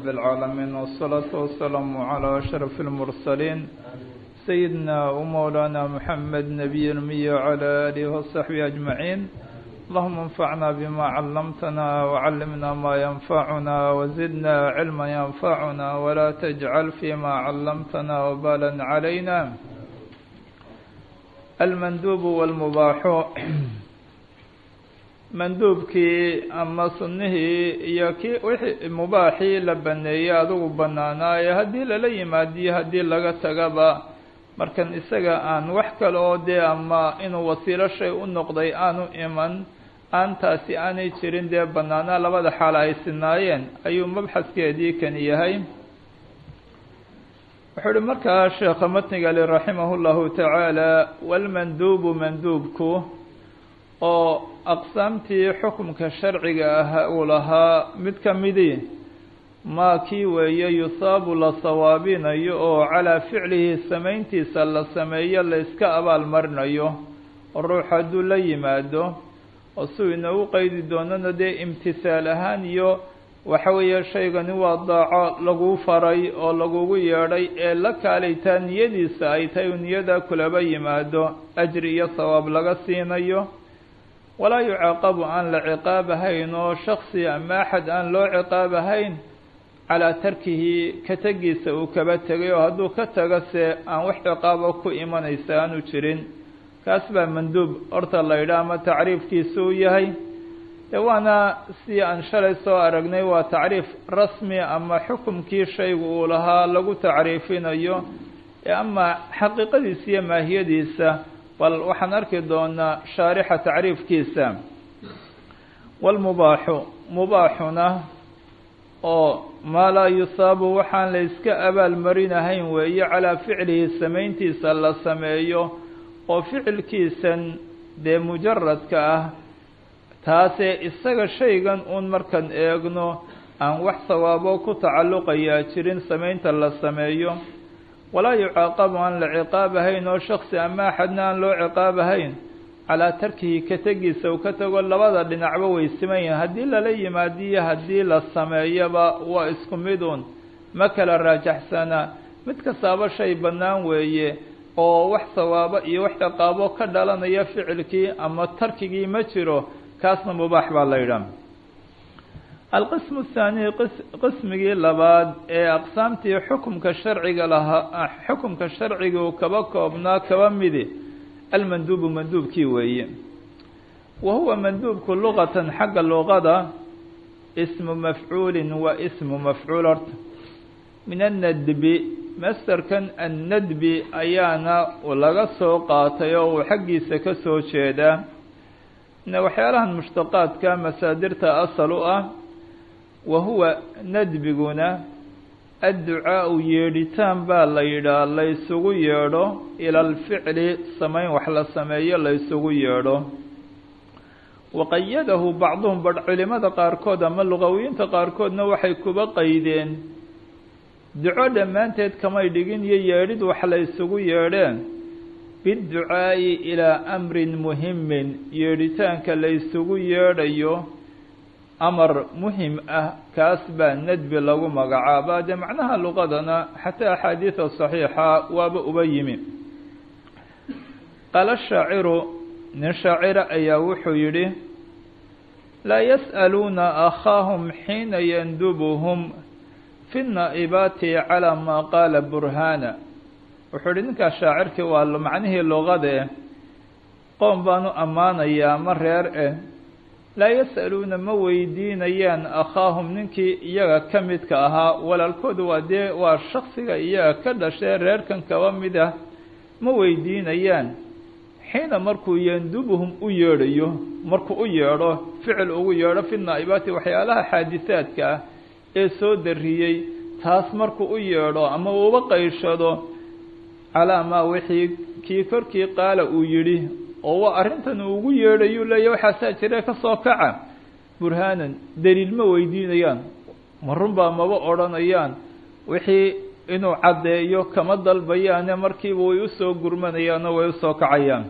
رب العالمين والصلاة والسلام على أشرف المرسلين سيدنا ومولانا محمد نبي المي وعلى آله وصحبه أجمعين اللهم انفعنا بما علمتنا وعلمنا ما ينفعنا وزدنا علما ينفعنا ولا تجعل فيما علمتنا وبالا علينا المندوب والمباح manduubkii ama sunnihii iyo kii wixii mubaaxii la baneeyey adugu banaanaaye haddii lala yimaadiyo haddii laga tagaba markan isaga aan wax kale oo dee ama inuu wasiilo shay u noqday aanu iman aan taasi aanay jirin dee banaanaa labada xaal ay sinaayeen ayuu mabxaskeedii kani yahay wuxuu uhi markaa sheekha matniga ali raximah llahu tacaala walmanduubu manduubku oo aqsaamtii xukumka sharciga ah uu lahaa mid ka midii maa kii weeye yusaabu la sawaabinayo oo calaa ficlihi samayntiisa la sameeyo la iska abaalmarinayo oo ruux hadduu la yimaado oo suu inoogu qeydi doonana dee imtisaal ahaan iyo waxa weeye shaygani waa daaco lagu faray oo lagugu yeedhay ee la kaalaytaa niyadiisa ay tahay uu niyada kulaba yimaado ajri iyo sawaab laga siinayo walaa yucaaqabu aan la ciqaabahayn oo shaksi ama axad aan loo ciqaabahayn calaa tarkihi ka tegiisa uu kaba tegay oo hadduu ka tago se aan wax ciqaabo ku imanaysa aanu jirin kaas baa manduub horta la yidhaah ama tacriifkiisu uu yahay de waana si aan shalay soo aragnay waa tacriif rasmi ama xukumkii shaygu uu lahaa lagu tacriifinayo ama xaqiiqadiisa iyo maahiyadiisa bal waxaan arki doonaa shaarixa tacriifkiisa walmubaaxu mubaaxuna oo maa laa yusaabu waxaan la iska abaalmarinahayn weeye calaa ficlihi samayntiisa la sameeyo oo ficilkiisan dee mujaradka ah taasee isaga shaygan uun markaan eegno aan wax sawaabo ku tacalluqayaa jirin samaynta la sameeyo walaa yucaaqabu aan la ciqaabahayn oo shaksi ama axadna aan loo ciqaabahayn calaa tarkihi ka tegiisa uu ka tago labada dhinacba way siman yihin haddii lala yimaadiyo haddii la sameeyaba waa isku midun ma kala raajaxsana mid kastaaba shay bannaan weeye oo wax sawaabo iyo wax ciqaabo ka dhalanaya ficilkii ama tarkigii ma jiro kaasna mubaax baa la yidhaah alqismu athaani qismigii labaad ee aqsaamtii xukumka sharciga lahaa xukumka sharciga uu kaba koobnaa kaba midi almanduubu manduubkii weeye wa huwa manduubku luqatan xagga luqada ismu mafcuulin waa ismu mafcuul horta min annadbi masterkan annadbi ayaana laga soo qaatay oo uu xaggiisa ka soo jeedaa waxyaalahan mushtaqaadka masaadirta asal u ah wa huwa nadbiguna adducaau yeedhitaan baa la yidhaah la ysugu yeedho ila alficli samayn wax la sameeyo la ysugu yeedho waqayadahu bacduhum badh culimada qaarkood ama luqawiyiinta qaarkoodna waxay kuba qaydeen duco dhammaanteed kamay dhigin iyo yeedhid wax la ysugu yeedheen biducaa'i ilaa amrin muhimin yeedhitaanka la ysugu yeedhayo amar muhim ah kaas baa nadbi lagu magacaabaa dee macnaha luqadana xataa axaadiida saxiixa waaba uba yimi qaala shaaciru nin shaacira ayaa wuxuu yidhi laa yas'aluuna akhaahum xiina yandubuhum fi naa'ibaati calaa maa qaala burhaana wuxuu yihi ninkaas shaacirkii waa macnihii luqadae qoom baanu ammaanayaa ma reer eh laa yas'aluuna ma weydiinayaan akhaahum ninkii iyaga ka midka ahaa walaalkooda waa dee waa shaksiga iyaga ka dhashee reerkan kaba mid ah ma weydiinayaan xiina markuu yandubuhum u yeedhayo markuu u yeedho ficil ugu yeedho fi naa'ibaati waxyaalaha xaadisaadka ah ee soo dariyey taas markuu u yeedho ama uuba qayshado calaa maa wixii kii korkii qaala uu yidhi oo waa arrintan uu ugu yeedhayuu leeya waxaasaa jire ka soo kaca burhaanan daliil ma weydiinayaan ma runbaa maba odhanayaan wixii inuu caddeeyo kama dalbayaane markiiba way usoo gurmanayaan oo way usoo kacayaan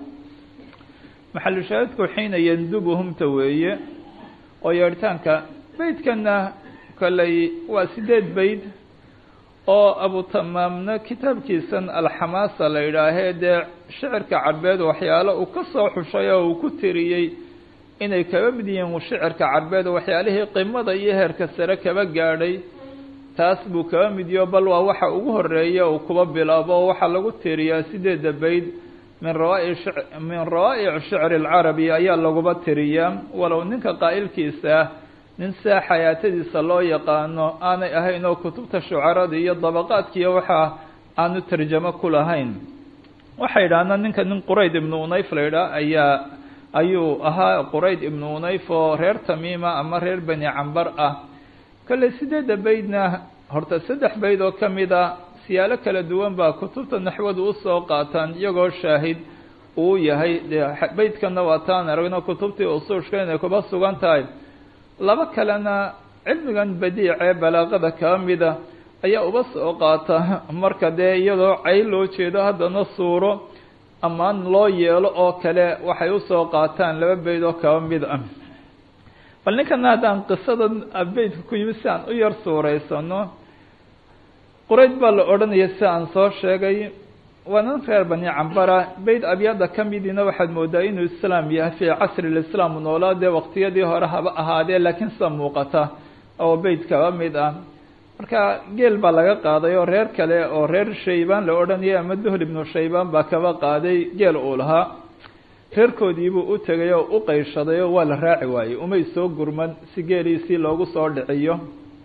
maxalushaahidku xiina yandubuhumta weeye oo yeedhitaanka beydkana kolley waa sideed bayd oo abutamaamna kitaabkiisan alxamaasa la yidhaahee dee shicirka carbeed waxyaalo uu ka soo xushay oo uu ku tiriyey inay kaba mid yihiin shicirka carbeed waxyaalihii qimada iyo heerka sare kaba gaadhay taas buu kaba midiyo bal waa waxa ugu horeeya uu kuba bilaabo oo waxaa lagu tiriyaa sideedda bayd min rawai min rawaa'ic shicri alcarabi ayaa laguba tiriyaa walow ninka qaa'ilkiisa ah nin saa xayaatadiisa loo yaqaano aanay ahayn oo kutubta shucarada iyo dabaqaadkiiyo waxaa aanu tarjamo ku lahayn waxay idhahdaan ninka nin qurayd ibnu unayf la yidhaah ayaa ayuu ahaa qurayd ibnu unayf oo reer tamiima ama reer beni cambar ah kolley sideedda baydna horta saddex bayd oo ka mid a siyaalo kala duwan baa kutubta naxwadu usoo qaataan iyagoo shaahid uu yahay dee baydkana waa taan aragno kutubtii usuushka inay kuba sugan tahay laba kalena cilmigan badiicee balaaqada kaba mida ayaa uba soo qaata marka dee iyadoo cayl loo jeedo haddana suuro amaan loo yeelo oo kale waxay usoo qaataan laba bayd oo kaba mid ah bal ninkana haddaan qisada beydka ku yimid si aan u yar suuraysano qurayd baa la odhanaya si aan soo sheegay waa nin reer bani cambara beyd abyaada ka midiina waxaad moodaa inuu islaam yahay fii casri lislaam noolaa dee waqtiyadii hore haba ahaadee laakiin sida muuqata oo beyd kaba mid ah marka geel baa laga qaaday oo reer kale oo reer shaybaan la odhanayay ama duhl ibnu shaybaan baa kaba qaaday geel uu lahaa reerkoodiibuu u tegay oo u qayshaday oo waa la raaci waayey umay soo gurman si geeliisii loogu soo dhiciyo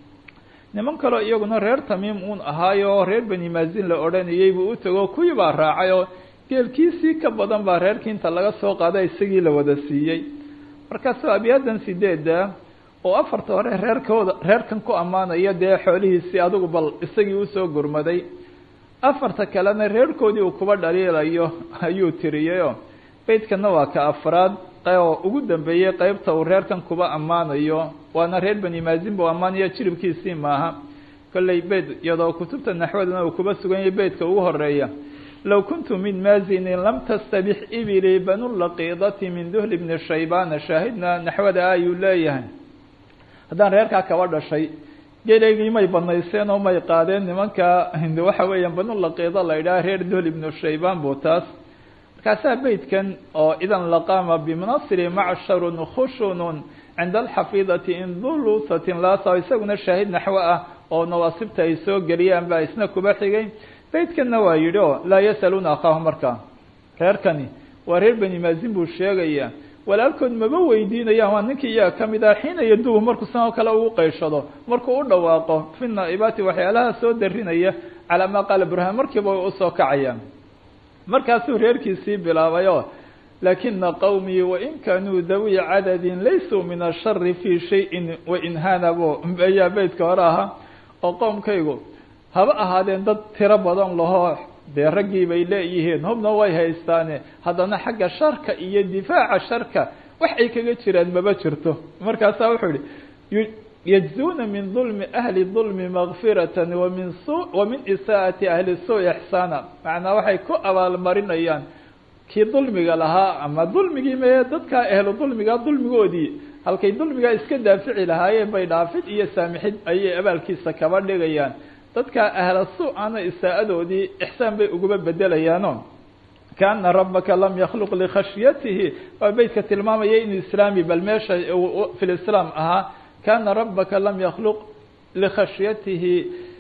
niman kaleo iyaguna reer tamiim uun ahaayo oo reer beni maazin la odhanayay buu u tego kuwii baa raacay oo geelkiisii ka badan baa reerkii inta laga soo qaada isagii la wada siiyey markaasoo abiyaadan sideeda oo afarta hore reerkooda reerkan ku ammaanaya dee xoolihiisii adigu bal isagii usoo gurmaday afarta kalena reerkoodii uu kuba dhaliilayo ayuu tiriyayoo beydkana waa ka afraad oo ugu dambeeyey qeybta uu reerkan kuba ammaanayo waana reer beni maazin buu ammaanaya jiribkiisii maaha kolley beyd iyadoo kutubta naxwadana uu kuba sugan yahay beydka ugu horeeya low kuntu min maazinin lam tastabix ibili banulaqiidati min duhli bni shaybana shaahidna naxwada ayuu leeyahay haddaan reerkaa kaba dhashay geleygii may banayseen oo may qaadeen nimanka waxa weeyaan banulaqiida la yidhaha reer duhl ibnu shaybaan buu taas markaasaa beydkan oo idan laqaama bimunasiri macsharun khushunun cinda alxafiidati indulusatin laasa isaguna shaahid naxwo ah oo nawaasibta ay soo geliyaan baa isna kuba xigay beydkanna waa yidhi o laa yasaluuna akaahu markaa reerkani waa reer beni maazin buu sheegaya walaalkood maba weydiinayaan waa ninkii iyaga ka mid ah xiina yadubu markuu sanoo kale ugu qayshado markuu u dhawaaqo fi naa'ibaati waxyaalaha soo darinaya calaa maa qaala burhaan markiiba way usoo kacayaan markaasuu reerkiisii bilaabay oo laakina qowmii wain kaanuu dawi cadadin laysuu min ashari fii shayin wainhaanabo ayaa beydka hore ahaa oo qowmkaygu haba ahaadeen dad tiro badan lahoo dee raggii bay leeyihiin hubna way haystaane haddana xagga sharka iyo difaaca sharka wax ay kaga jiraan maba jirto markaasaa wuxuu yihi yajzuuna min dulmi ahli dulmi makfiratan wamin su wa min isaa'ati ahli suu ixsaana macnaa waxay ku abaalmarinayaan kii dulmiga lahaa ama dulmigii mee dadkaa ehlu dulmiga dulmigoodii halkay dulmigaa iska daafici lahaayeen bay dhaafid iyo saamixid ayay abaalkiisa kaba dhigayaan dadkaa ahla su-ana isaa-adoodii ixsaan bay uguba bedelayaano kaana rabbaka lam yakhluq likhashyatihi waa beytka tilmaamaya inuu islaami bal meesha fi lislaam ahaa kaana rabbaka lam yakhluq likhashyatihi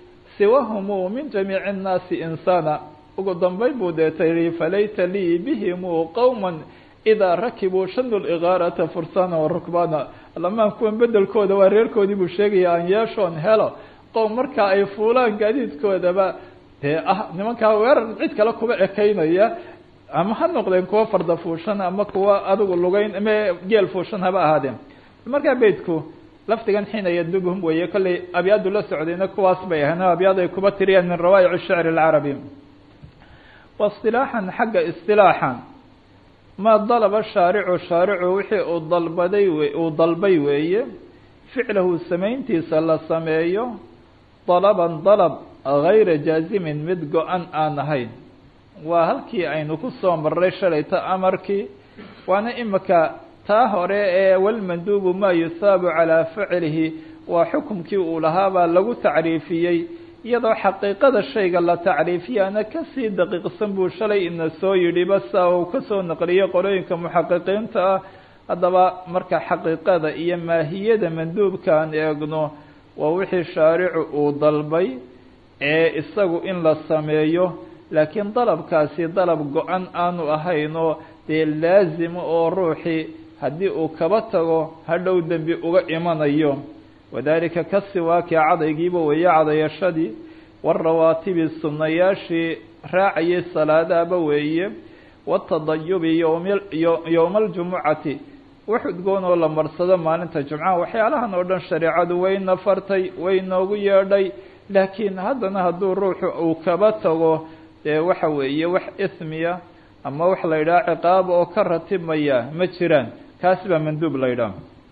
siwahumu min jamiici nnaasi insaana ugu dambeyn buu deeta yihi falayta lii bihimu qowma idaa rakibuu shanu ligaarata fursana warukbana alamaan kuwan bedelkooda waa reerkoodii buu sheegaya aan yeeshoon helo qowm markaa ay fuulaan gaadiidkoodaba dee ah nimankaa weerar cid kale kuba ekaynaya ama ha noqdeen kuwa farda fuushan ama kuwa adigu lugeyn me geel fuushan haba ahaadeen markaa beydku lafdigan xiina yadubhum weeye kollay abyaadu la socdayna kuwaas bay ahayn o abyaad ay kuba tiriyaan min rawaa'ic shicri alcarabi waistilaaxan xagga istilaaxan maa dalaba shaaricu shaaricu wixii uu dalbaday uu dalbay weeye ficlahu samayntiisa la sameeyo dalaban dalab gayra jaazimin mid go-an aan ahayn waa halkii aynu ku soo marray shalayta amarkii waana imika taa hore ee walmanduubu maa yusaabu calaa ficlihi waa xukumkii uu lahaabaa lagu tacriifiyey iyadoo xaqiiqada shayga la tacriifiyaana kasii daqiiqsan buu shalay ina soo yidhi basa uu kasoo naqliyey qolooyinka muxaqiqiinta ah haddaba marka xaqiiqada iyo maahiyada manduubkaan eegno waa wixii shaaricu uu dalbay ee isagu in la sameeyo laakiin dalabkaasi dalab go-an aanu ahaynoo dee laazima oo ruuxii haddii uu kaba tago hadhow dembi uga imanayo wadalika ka siwaakii cadaygiiba weeye cadayashadii warawaatibi sunnayaashii raacayay salaadaaba weeye watadayubi yowma aljumucati wax udgoon oo la marsado maalinta jumcaha waxyaalahan oo dhan shareecadu wayna fartay way noogu yeedhay laakiin haddana hadduu ruuxu uu kaba tago dee waxa weeye wax ismiya ama wax la yidhaha ciqaab oo ka ratibmaya ma jiraan kaasi baa manduub la yidhaha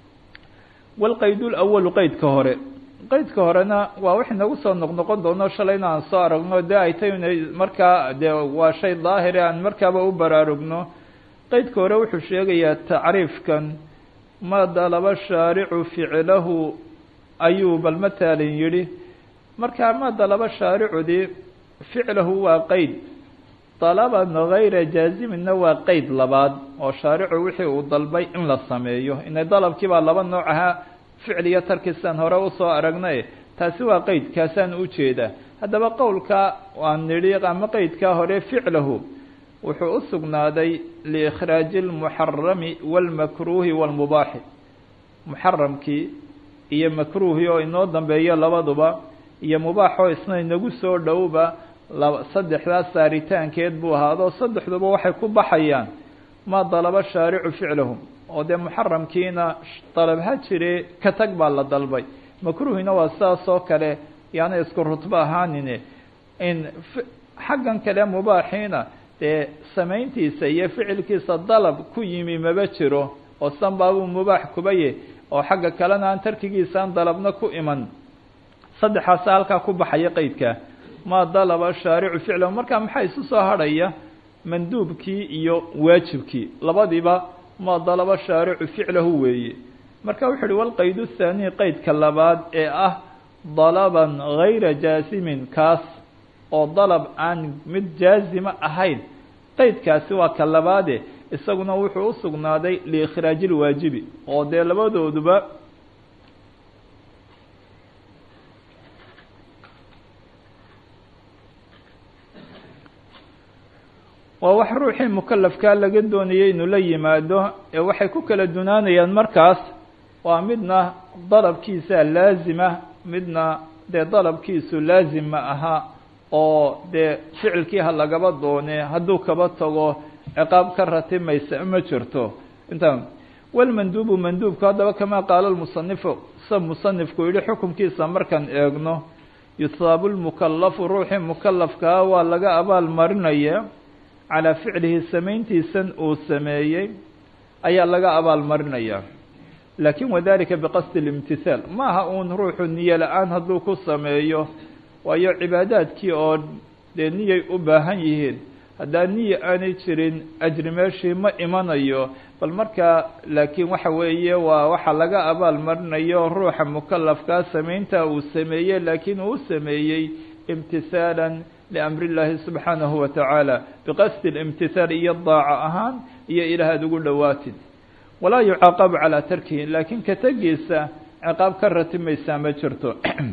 walqaydul awalu qeydka hore qeydka horena waa wax inagu soo noqnoqon doono shalayna aan soo aragno dee ay tay inay markaa dee waa shay daahire aan markaaba u baraarugno qeydka hore wuxuu sheegayaa tacriifkan ma dalaba shaaricu ficlahu ayuu bal mataalin yidhi markaa ma dalaba shaaricudii ficlahu waa qeyd dalaban gayra jaaziminna waa qeyd labaad oo shaaricu wixii uu dalbay in la sameeyo inay dalabkii baa laba nooc ahaa ficil iyo tarkisaan hore usoo aragnay taasi waa qeyd kaasaan ujeedaa haddaba qowlka aan nidhi ama qeydkaa hore ficlahu wuxuu u sugnaaday liikhraaji lmuxarami walmakruuhi walmubaaxi muxaramkii iyo makruuhii oo inoo dambeeyo labaduba iyo mubaaxoo isna inagu soo dhowba laba saddexdaas saaritaankeed buu ahaado saddexduba waxay ku baxayaan ma dalaba shaaricu ficlahu oo dee muxaramkiina dalab ha jire ka tag baa la dalbay makruuhina waa sidaas oo kale yaana isku rutbo ahaanine in xaggan kale mubaaxiina dee samayntiisa iyo ficilkiisa dalab ku yimi maba jiro oo sanbaabuu mubaax kubaye oo xagga kalena aan tarkigiisaan dalabna ku iman saddexaasa halkaa ku baxaya qeydka ma dalaba shaaricu ficlahu marka maxaa isu soo hadhaya manduubkii iyo waajibkii labadiiba ma dalaba shaaricu ficlahu weeye marka wuxu uhi walqayd thaani qeydka labaad ee ah dalaban gayra jaasimin kaas oo dalab aan mid jaazima ahayn qeydkaasi waa ka labaade isaguna wuxuu usugnaaday liikhraaji lwaajibi oo dee labadooduba waa wax ruuxii mukalafkaa laga doonayay inuu la yimaado ee waxay ku kala dunaanayaan markaas waa midna dalabkiisa laazima midna dee dalabkiisu laazim ma aha oo dee ficilkii ha lagaba doone hadduu kaba tago ciqaab ka ratimaysa ma jirto inta walmanduubu manduubku haddaba kamaa qaala lmusanifu sa musanifku yihi xukumkiisa markaan eegno yusaabu lmukalafu ruuxii mukalafkaa waa laga abaal marinaya calaa ficlihi samayntiisan uu sameeyey ayaa laga abaal marinaya laakin wadalika biqasdi اlimtihaal ma aha uun ruuxu niyo la-aan hadduu ku sameeyo waayo cibaadaadkii oo dee niyay u baahan yihiin haddaa niya aanay jirin ajri meeshii ma imanayo bal markaa laakiin waxa weeye waa waxa laga abaal marinayo ruuxa mukalafkaa samaynta uu sameeyey laakiin uu sameeyey imtisaalan liamri llaahi subxaanahu wa tacaala biqasdi اlimtihaal iyo daaco ahaan iyo ilaah aad ugu dhowaatid walaa yucaaqabu calaa tarkihi laakiin ka tegiisa ciqaab ka ratimaysaa ma jirto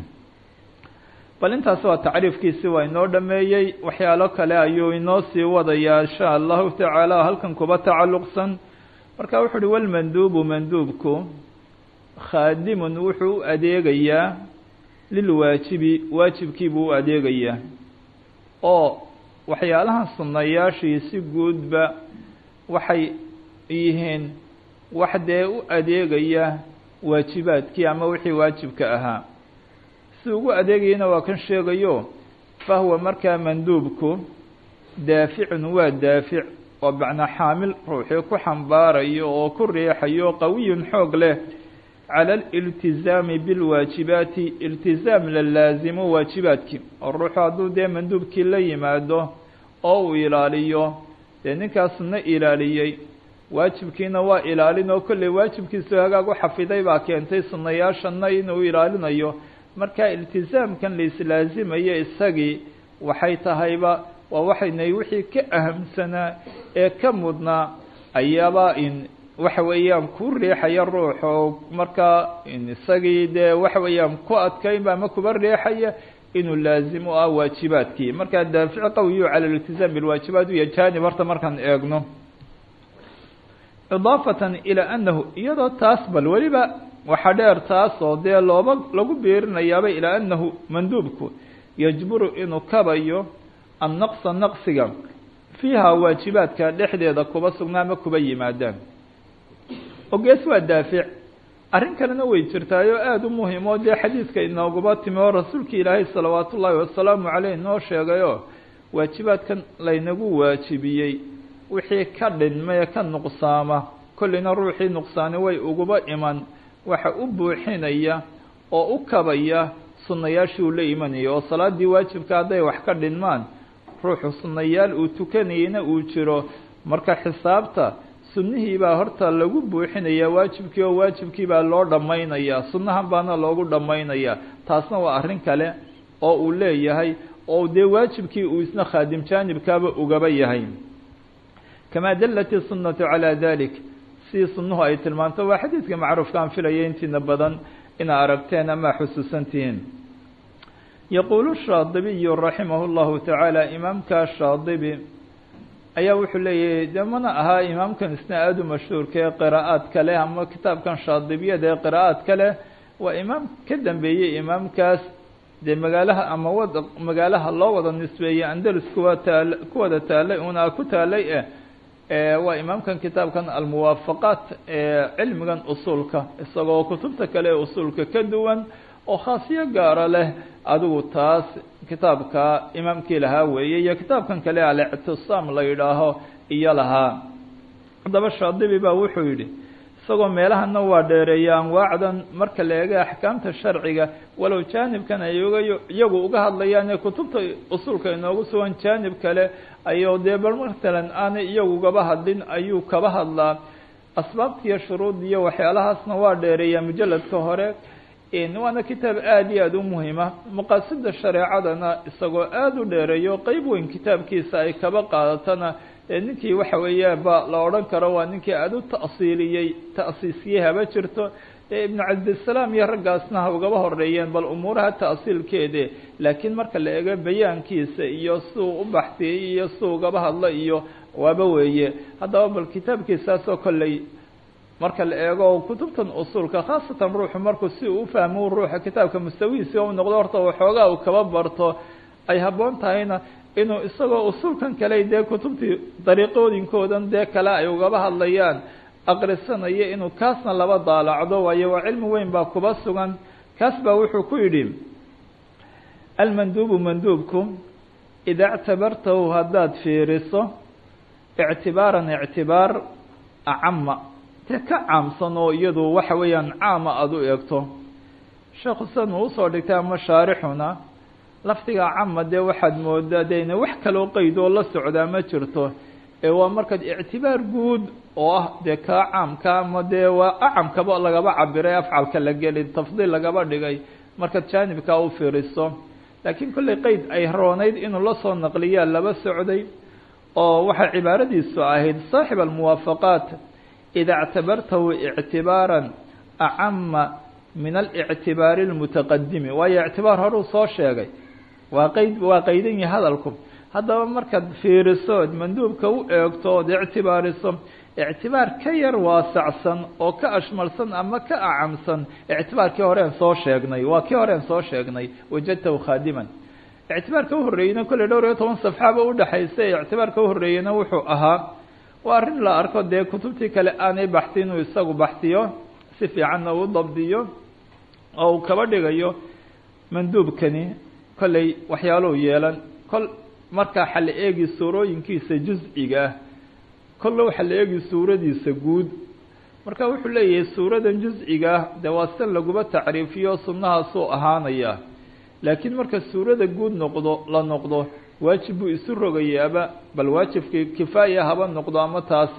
bal intaas waa tacriifkiisi waa inoo dhameeyey waxyaalo kale ayuu inoo sii wadayaa insha allahu tacaala halkan kuba tacalluqsan marka wuxu uhi walmanduubu manduubku khaadimun wuxuu u adeegayaa lilwaajibi waajibkii buu u adeegayaa oo waxyaalahan sunnayaashii si guudba waxay yihiin wax dee u adeegaya waajibaadkii ama wixii waajibka ahaa si ugu adeegayana waa kan sheegayo fahuwa markaa manduubku daaficun waa daafic oo macnaa xaamil ruuxii ku xambaarayo oo ku riixayo qawiyun xoog leh cala aliltizaami bilwaajibaati iltizaam la laazimo waajibaadkii oo ruuxu hadduu dee manduubkii la yimaado oo uu ilaaliyo dee ninkaasna ilaaliyey waajibkiina waa ilaalin oo kolley waajibkiisu hagaag u xafiday baa keentay sunayaashana inuu ilaalinayo marka iltizaamkan la islaazimayo isagii waxay tahayba waa waxaynay wixii ka ahamsanaa ee ka mudnaa ayaaba in waxa weeyaan ku riixaya ruux oo markaa isagii dee waxa weeyaan ku adkaynba ama kuba riixaya inuu laazim u ah waajibaadkii markaa daafic qawiyu cala iltizaam bilwaajibaat iyo janib horta markaan eegno idaafatan ilaa anahu iyadoo taas bal weliba waxa dheer taas oo dee looba lagu biirinayaaba ilaa anahu manduubku yajburu inuu kabayo annaqsa naqsiga fiiha waajibaadka dhexdeeda kuba sugnaa ama kuba yimaadaan ogees waa daafic arrin kalena way jirtaayoo aada u muhim oo dee xadiidka inooguba timi oo rasuulka ilaahay salawaatu ullaahi wasalaamu caleyh noo sheegayoo waajibaadkan laynagu waajibiyey wixii ka dhinma ee ka nuqsaama kolleyna ruuxii nuqsaani way uguba iman waxa u buuxinaya oo u kabaya sunnayaashii uu la imanaya oo salaadii waajibka hadday wax ka dhinmaan ruuxu sunnayaal uu tukanayeyna uu jiro marka xisaabta sunnihii baa horta lagu buuxinayaa waajibkii oo waajibkii baa loo dhammaynayaa sunnahan baana loogu dhammaynayaa taasna waa arrin kale oo uu leeyahay oo dee waajibkii uu isna khaadim jaanibkaaba ugaba yahay kamaa dallat isunatu calaa dalik sidii sunnuhu ay tilmaanto waa xadiidka macruufka aan filaya intiina badan inaa aragteen ama xusuusan tihiin yaquulu shaadibiyu raximahu llahu tacaala imaamka shaadibi ayaa wuxuu leeyahay de mana ahaa imaamkan isna aada u mashhuurka ee qiraa'aadka leh ama kitaabkan shaadibiyada ee qiraa'aadka leh waa imaam ka dambeeyey imaamkaas dee magaalaha ama wada magaalaha loo wada nisbeeyey andalus kuwa taal kuwada taalay una ku taalay eh waa imaamkan kitaabkan almuwaafaqaat ee cilmigan usuulka isagoo kutubta kale ee usuulka ka duwan oo khaasiyo gaara leh adigu taas kitaabka imaamkii lahaa weeye iyo kitaabkan kale alictisaam la yidhaaho iyo lahaa haddaba shaadibi baa wuxuu yidhi isagoo meelahana waa dheereeya anwaacdan marka la eega axkaamta sharciga walow jaanibkan ay uga iyagu uga hadlayaan ee kutubta usuulka inoogu sugan jaanib kale ayuu dee bal matalan aanay iyagu ugaba hadlin ayuu kaba hadlaa asbaabtiiyo shuruud iyo waxyaalahaasna waa dheereeyaa mujaladka hore waana kitaab aada iyo aada u muhima maqaasida shareecadana isagoo aada u dheereeyo qeyb weyn kitaabkiisa ay kaba qaadatana ninkii waxa weeye ba la odhan karo waa ninkii aada u ta'siiliyey ta'siisiyey haba jirto ibnu cabdisalaam iyo raggaasna ha ugaba horeeyeen bal umuuraha ta'siilkeede laakiin marka la eego bayaankiisa iyo siduu u baxtiyey iyo siduu ugaba hadlo iyo waaba weeye haddaba bal kitaabkiisaasoo kolley marka la eego kutubtan usuulka khaasatan ruuxu markuu si uu ufahmo ruuxa kitaabka mustawihiisi u noqdo horta waxoogaa uu kaba barto ay habboon tahayna inuu isagoo usuulkan kale dee kutubtii dariiqooyinkoodan dee kale ay ugaba hadlayaan aqrisanayo inuu kaasna laba daalacdo waayo waa cilmi weyn baa kuba sugan kaas baa wuxuu ku yidhi almanduubu manduubku idaa ictabartahu haddaad fiiriso ictibaaran ictibaar acama te ka caamsan oo iyadu waxa weeyaan caama aada u eegto sheekhu san uu usoo dhigtay ama shaarixuna lafdiga cama dee waxaad moodaa de ina wax kaloo qeyd oo la socdaa ma jirto ee waa markaad ictibaar guud oo ah dee kaa caamka ama dee waa acamkaba lagaba cabiray afcalka la geli tafdiil lagaba dhigay markaad jaanibkaa u fiiriso laakiin kollay qeyd ay roonayd inuu la soo naqliyaa laba socday oo waxay cibaaradiisu ahayd saaxib almuwaafaqaat ida اctabartahu ictibaaran acama min alictibaari اlmutaqadimi waayo ictibaar horuu soo sheegay waa qeyd waa qaydan yahi hadalku haddaba markaad fiiriso od manduubka u eegto ood ictibaariso ictibaar ka yar waasacsan oo ka ashmalsan ama ka acamsan ictibaarkii horeen soo sheegnay waa kii horeen soo sheegnay wajadtahu khaadiman ictibaarka uhoreeyeyna kolley dhowr iyo toban safxaaba udhexaysa ictibaarka uhoreeyeyna wuxuu ahaa waa arrin la arko dee kutubtii kale aanay baxti inuu isagu baxtiyo si fiicanna uu dabdiyo oo uu kaba dhigayo manduubkani kolley waxyaaluu yeelan kol markaa waxa la eegi suurooyinkiisa juz-iga ah kolle waxaa la eegi suuradiisa guud marka wuxuu leeyahay suuradan juz-iga ah dee waa si laguba tacriifiyo sunnahaasuu ahaanayaa laakiin marka suurada guud noqdo la noqdo waajib buu isu rogayaaba bal waajibkii kifaaya haba noqdo ama taasi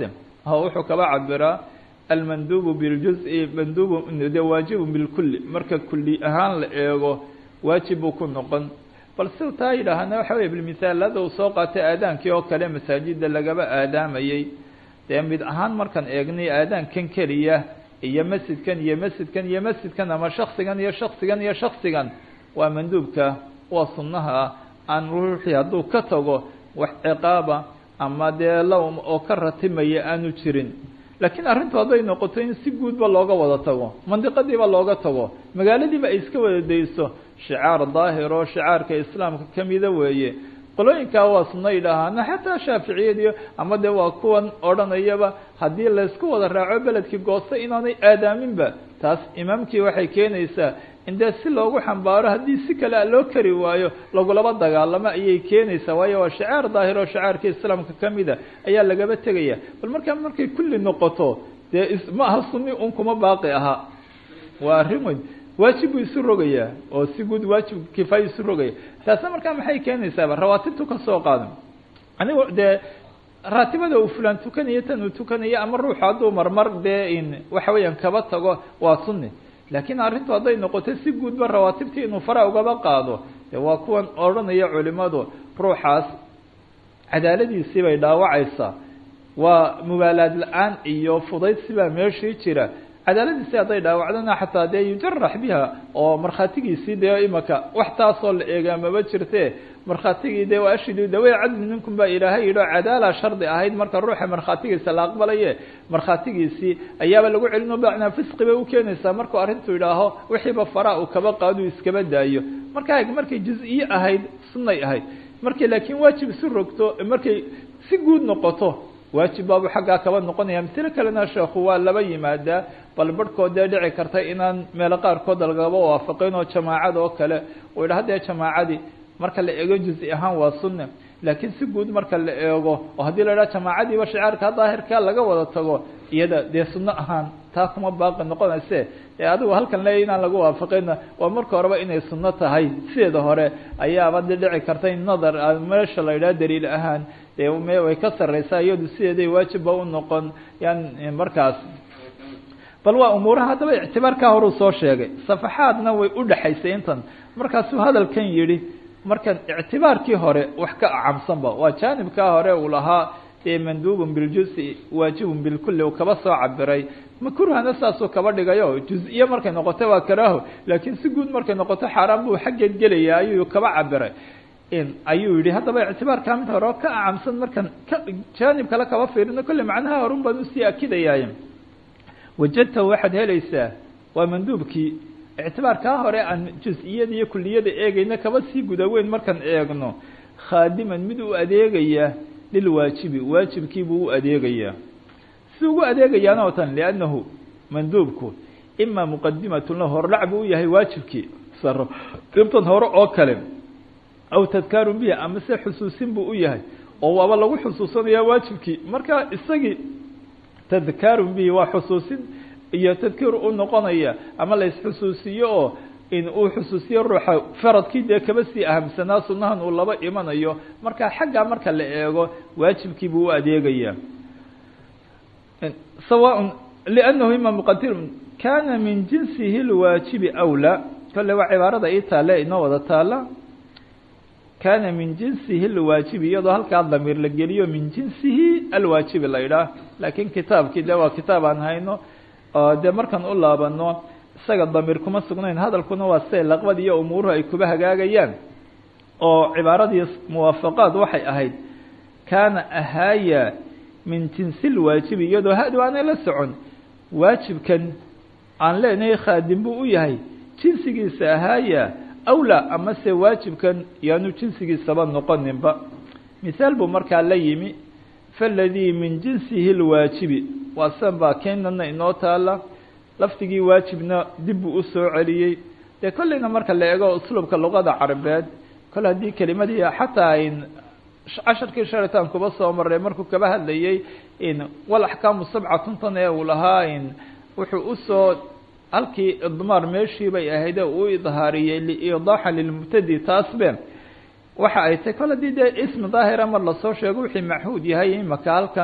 wuxuu kaba cabiraa almandubu biljuz-i mandubu de waajibu bilkulli marka kulli ahaan la eego waajib buu ku noqon bal si taa yidhaahana waxa wey bilmithaal hadda uu soo qaatay aadaankii oo kale masaajida lagaba aadaamayey dee mid ahaan markaan eegnay aadaankan keliya iyo masjidkan iyo masjidkan iyo masjidkan ama shaksigan iyo shaksigan iyo shaksigan waa manduubka waa sunnaha aan ruuxii hadduu ka tago wax ciqaaba ama dee lawm oo ka ratimaya aanu jirin laakiin arrintu hadday noqoto in si guudba looga wada tago mandiqadiiba looga tago magaaladiiba ay iska wada dayso shicaar daahir oo shicaarka islaamka kamida weeye qolooyinkaa waa sunno yidhaahaana xataa shaaficiyadiyo ama dee waa kuwan odhanayaba haddii laysku wada raaco beledkii goosto inaanay aadaaminba taas imaamkii waxay keenaysaa in dee si loogu xambaaro haddii si kale loo kari waayo lagulaba dagaalamo ayay keenaysaa waayo waa shicaar daahir oo shicaarka islaamka kamida ayaa lagaba tegaya bal markaa markay kulli noqoto dee ma aha sunni un kuma baaqi ahaa waa arrin weyn waajib buu isu rogayaa oo si guud waajib kifaayo isu rogaya taasna markaa maxay keenaysaaba rawaatibtu ka soo qaado anigo dee raatibada uu fulaan tukanayo tan uu tukanayo ama ruuxu hadduu marmar dee in waxa weeyaan kaba tago waa sunni laakiin arrintu hadday noqoto si guudba rawaatibtii inuu fara ugaba qaado de waa kuwan odhanaya culimadu ruuxaas cadaaladiisii bay dhaawacaysaa waa mubaalaad la-aan iyo fudaydsi baa meeshii jira cadaaladiisi hadday dhaawacdana xataa dee yujarax biha oo markhaatigiisii dee imaka wax taasoo la eegaa maba jirte markhaatigii dee waashidu dawey cadli minkum baa ilaahay yidhi oo cadaala shardi ahayd marka ruuxa markhaatigiisa la aqbalaye markhaatigiisii ayaaba lagu celino bacnaa fisqi bay ukeenaysaa markuu arrintu yidhaaho wixiiba faraa uu kaba qaaduu iskaba daayo marka markay juz-iyo ahayd sunnay ahayd markay laakiin waajib isu rogto markay si guud noqoto waajib baabu xaggaa kaba noqonaya mislo kalena sheekhu waa laba yimaadaa bal barhkood dee dhici karta inaan meelo qaarkood lagaba waafaqin oo jamaacad oo kale uu yidhaha dee jamaacadii marka la eego juzi ahaan waa sunne laakiin si guud marka la eego oo haddii la idhaha jamaacadiiba shicaarka daahirka laga wada tago iyada dee sunno ahaan taa kuma baaqi noqonayse ee adigu halkan leeya inaan lagu waafaqina waa marka horeba inay sunno tahay sideeda hore ayaaba de dhici karta in nadar meesha la yidhaha daliil ahaan dee me way ka sarreysaa iyadu sideeday waajibba u noqon yan markaas bal waa umuuraha haddaba ictibaarkaa horuu soo sheegay safaxaadna way u dhexaysay intan markaasuu hadalkan yidhi markan ictibaarkii hore wax ka acamsanba waa jaanibkaa hore uu lahaa dee manduubun biljuzi waajibun bilkulli uu kaba soo cabiray makruhana saasuu kaba dhigayo juz-iyo markay noqoto waa karaaho laakiin si guud markay noqoto xaaraan buu xaggeed gelaya ayuu kaba cabiray ayuu yihi haddaba ictibaarkaa mid hore oo ka acamsan markan ka jaanib kale kaba fiirino kolle macnaha horun baan usii akidayaay wajadtahu waxaad helaysaa waa manduubkii ictibaarkaa hore aan juz-iyada iyo kuliyada eegayna kaba sii gudaweyn markaan eegno khaadiman mid u adeegaya lilwaajibi waajibkiibuu u adeegayaa si ugu adeegayaana oo tan liannahu manduubku ima muqadimatun lahu hordhac buu u yahay waajibkii saro dibtan hore oo kale aw tadkaarun bihi ama se xusuusin buu u yahay oo waaba lagu xusuusanaya waajibkii marka isagii tadkaarun bihi waa xusuusin iyo tadkiir u noqonaya ama la isxusuusiyo oo in uu xusuusiyo ruuxa faradkii dee kaba sii ahamsanaa sunahan uu laba imanayo marka xaggaa marka la eego waajibkii buu u adeegaya sawaء لأnnahu ima mqadir kana min jinsihi اlwaajibi awlى kole waa cibaarada ii taale inoo wada taala kana min jinsihi اlwaajibi iyadoo halkaa damiir la geliyo min jinsihi alwaajibi la idhaah laakiin kitaabkii de waa kitaab aan hayno oo dee markaan u laabano isaga damiir kuma sugnayn hadalkuna waa siday laqbad iyo umuuruhu ay kuba hagaagayaan oo cibaaradii muwaafaqaad waxay ahayd kaana ahaaya min jinsi lwaajibi iyadoo hadu aanay la socon waajibkan aan leenahay khaadim buu u yahay jinsigiisa ahaaya awlaa amase waajibkan yaanu jinsigiisaba noqoninba mihaal buu markaa la yimi faladii min jinsihi lwaajibi waa san baa keenana inoo taala lafdigii waajibna dib buu usoo celiyey dee kolleyna marka la eego usluubka luqada carabeed kol haddii kelimadii xataa ayn casharkii sharitaan kuba soo maray markuu kaba hadlayey in wal axkaamu sabcatuntan ee uu lahaa in wuxuu usoo halkii idmaar meeshii bay ahayd ee uu idhaariyey liidaaxa lilmubtadi taasbe waxa ay tahy kol haddii dee ismi daahira mar lasoo sheego wixii maxuud yahay imaka halkan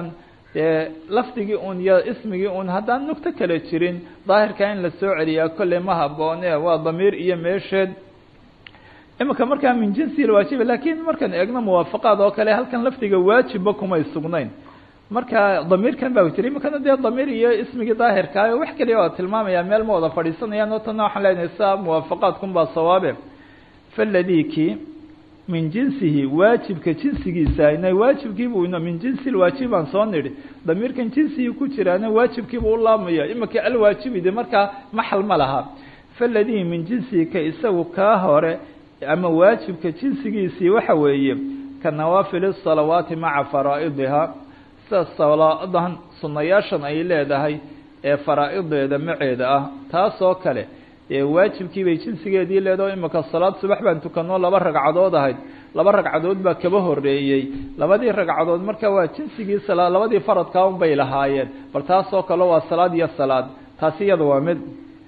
dee lafdigii un iyo ismigii un haddaan nugto kale jirin daahirka in la soo celiyaa kolley ma haboone waa damiir iyo meesheed imika markaa min jinsi lwaajiba lakin markaan eegno muwaafaqaad oo kale halkan lafdiga waajibba kumay sugnayn marka damiirkan baa jira imikana dee damiir iyo ismigii daahirkaayo wax keliya waa tilmaamaya meel ma wada fadhiisanayaan oo tana waxaan leenahay sa muwaafaqaadkun baa sawaabe faladiki min jinsihi waajibka jinsigiisa ina waajibkiibu min jinsi lwaajib baan soo nidhi damiirkan jinsigii ku jiraana waajibkiibu u laabmaya imika alwaajibi de markaa maxal ma laha faladii min jinsihi ka isagu kaa hore ama waajibka jinsigiisii waxa weeye ka nawaafil salawaati maca faraa'idiha sida salaadan sunayaashan ay leedahay ee faraa-ideeda maceeda ah taas oo kale ee waajibkii bay jinsigeedii leedaho imika salaad subax baan tukanoo laba ragcadood ahayd laba ragcadood baa kaba horeeyey labadii ragcadood marka waa jinsigii salaad labadii faradkaa un bay lahaayeen bal taas oo kale waa salaad iyo salaad taasi iyada waa mid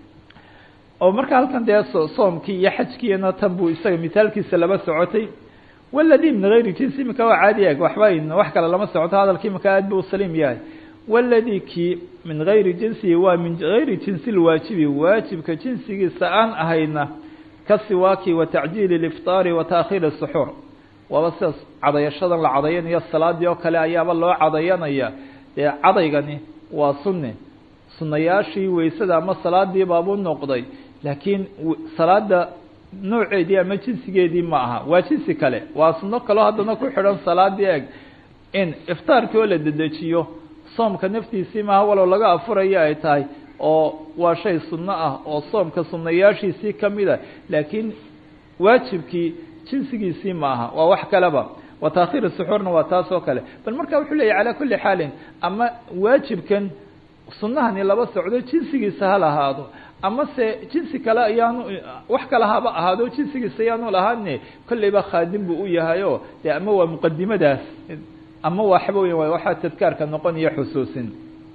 oo marka halkan dee soomkii iyo xajkiina tan buu isaga mithaalkiisa laba socotay waladi min gayri jinsi imika waa caadi eg waxba wax kale lama socoto hadalki imika aad bu saliim yahay waladi kii min gayri jinsihi waa min gayri jinsi lwaajibi waajibka jinsigiisa aan ahayna ka siwaaki wa tacjiili lifطaari wa taakhiiri suxuur waaba sidaas cadayashadan la cadayanayo salaadii oo kale ayaaba loo cadayanaya dee cadaygani waa sunni sunayaashii weysada ama salaadii baabuu noqday laakiin salaada nooceedii ama jinsigeedii ma aha waa jinsi kale waa suno kaleo haddana ku xidhan salaadii eg in iftaarkii oo la dedejiyo soomka naftiisii maaha walow laga afurayo ay tahay oo waa shay sunno ah oo soomka sunayaashiisii kamid a laakiin waajibkii jinsigiisii ma aha waa wax kaleba wa taakhiir suxuurna waa taas oo kale bal marka wuxuu leeyahy calaa kuli xaalin ama waajibkan sunahani laba socdo jinsigiisa ha lahaado ama se jinsi kale ayaanu wax kale haba ahaado jinsigiisa ayaanu lahaane kolleyba khaadim buu u yahay o de ama waa muqadimadaas ama waxba weya waxaa tadkaarka noqon iyo xusuusin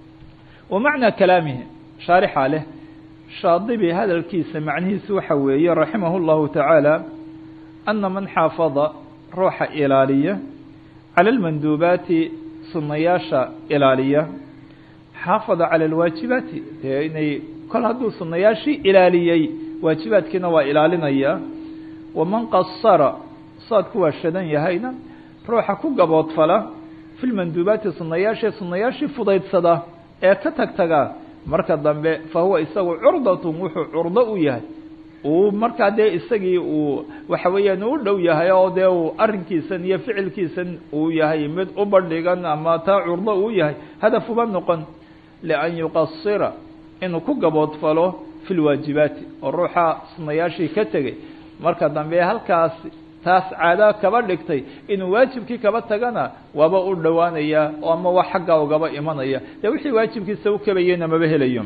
wa macnaa kalaamihi shaarixa leh shaadibi hadalkiisa macnihiisu waxa weeye raximah اllahu tacaala ana man xaafada ruuxa ilaaliya cala lmanduubaati sunayaasha ilaaliya xaafada cala alwaajibaati dee inay kol hadduu sunayaashii ilaaliyey waajibaadkiina waa ilaalinaya waman qasara saadku waa shadan yahayna ruuxa ku gaboodfala fi lmanduubaati sunayaashii sunayaashii fudaydsada ee ka tagtaga marka dambe fa huwa isagu curdatun wuxuu curdo u yahay uu markaa dee isagii uu waxa weeyaan u dhow yahay oo dee uu arrinkiisan iyo ficilkiisan uu yahay mid u bandhigan ama taa curdo uu yahay hadaf uba noqon lian yuqasira inuu ku gaboodfalo fi lwaajibaati oo ruuxa sunayaashii ka tegey marka dambe halkaas taas caada kaba dhigtay inuu waajibkii kaba tagana waaba u dhowaanaya oo ama wax xaggaa ugaba imanaya dee wixii waajibkiisa u kabayeyna maba helayo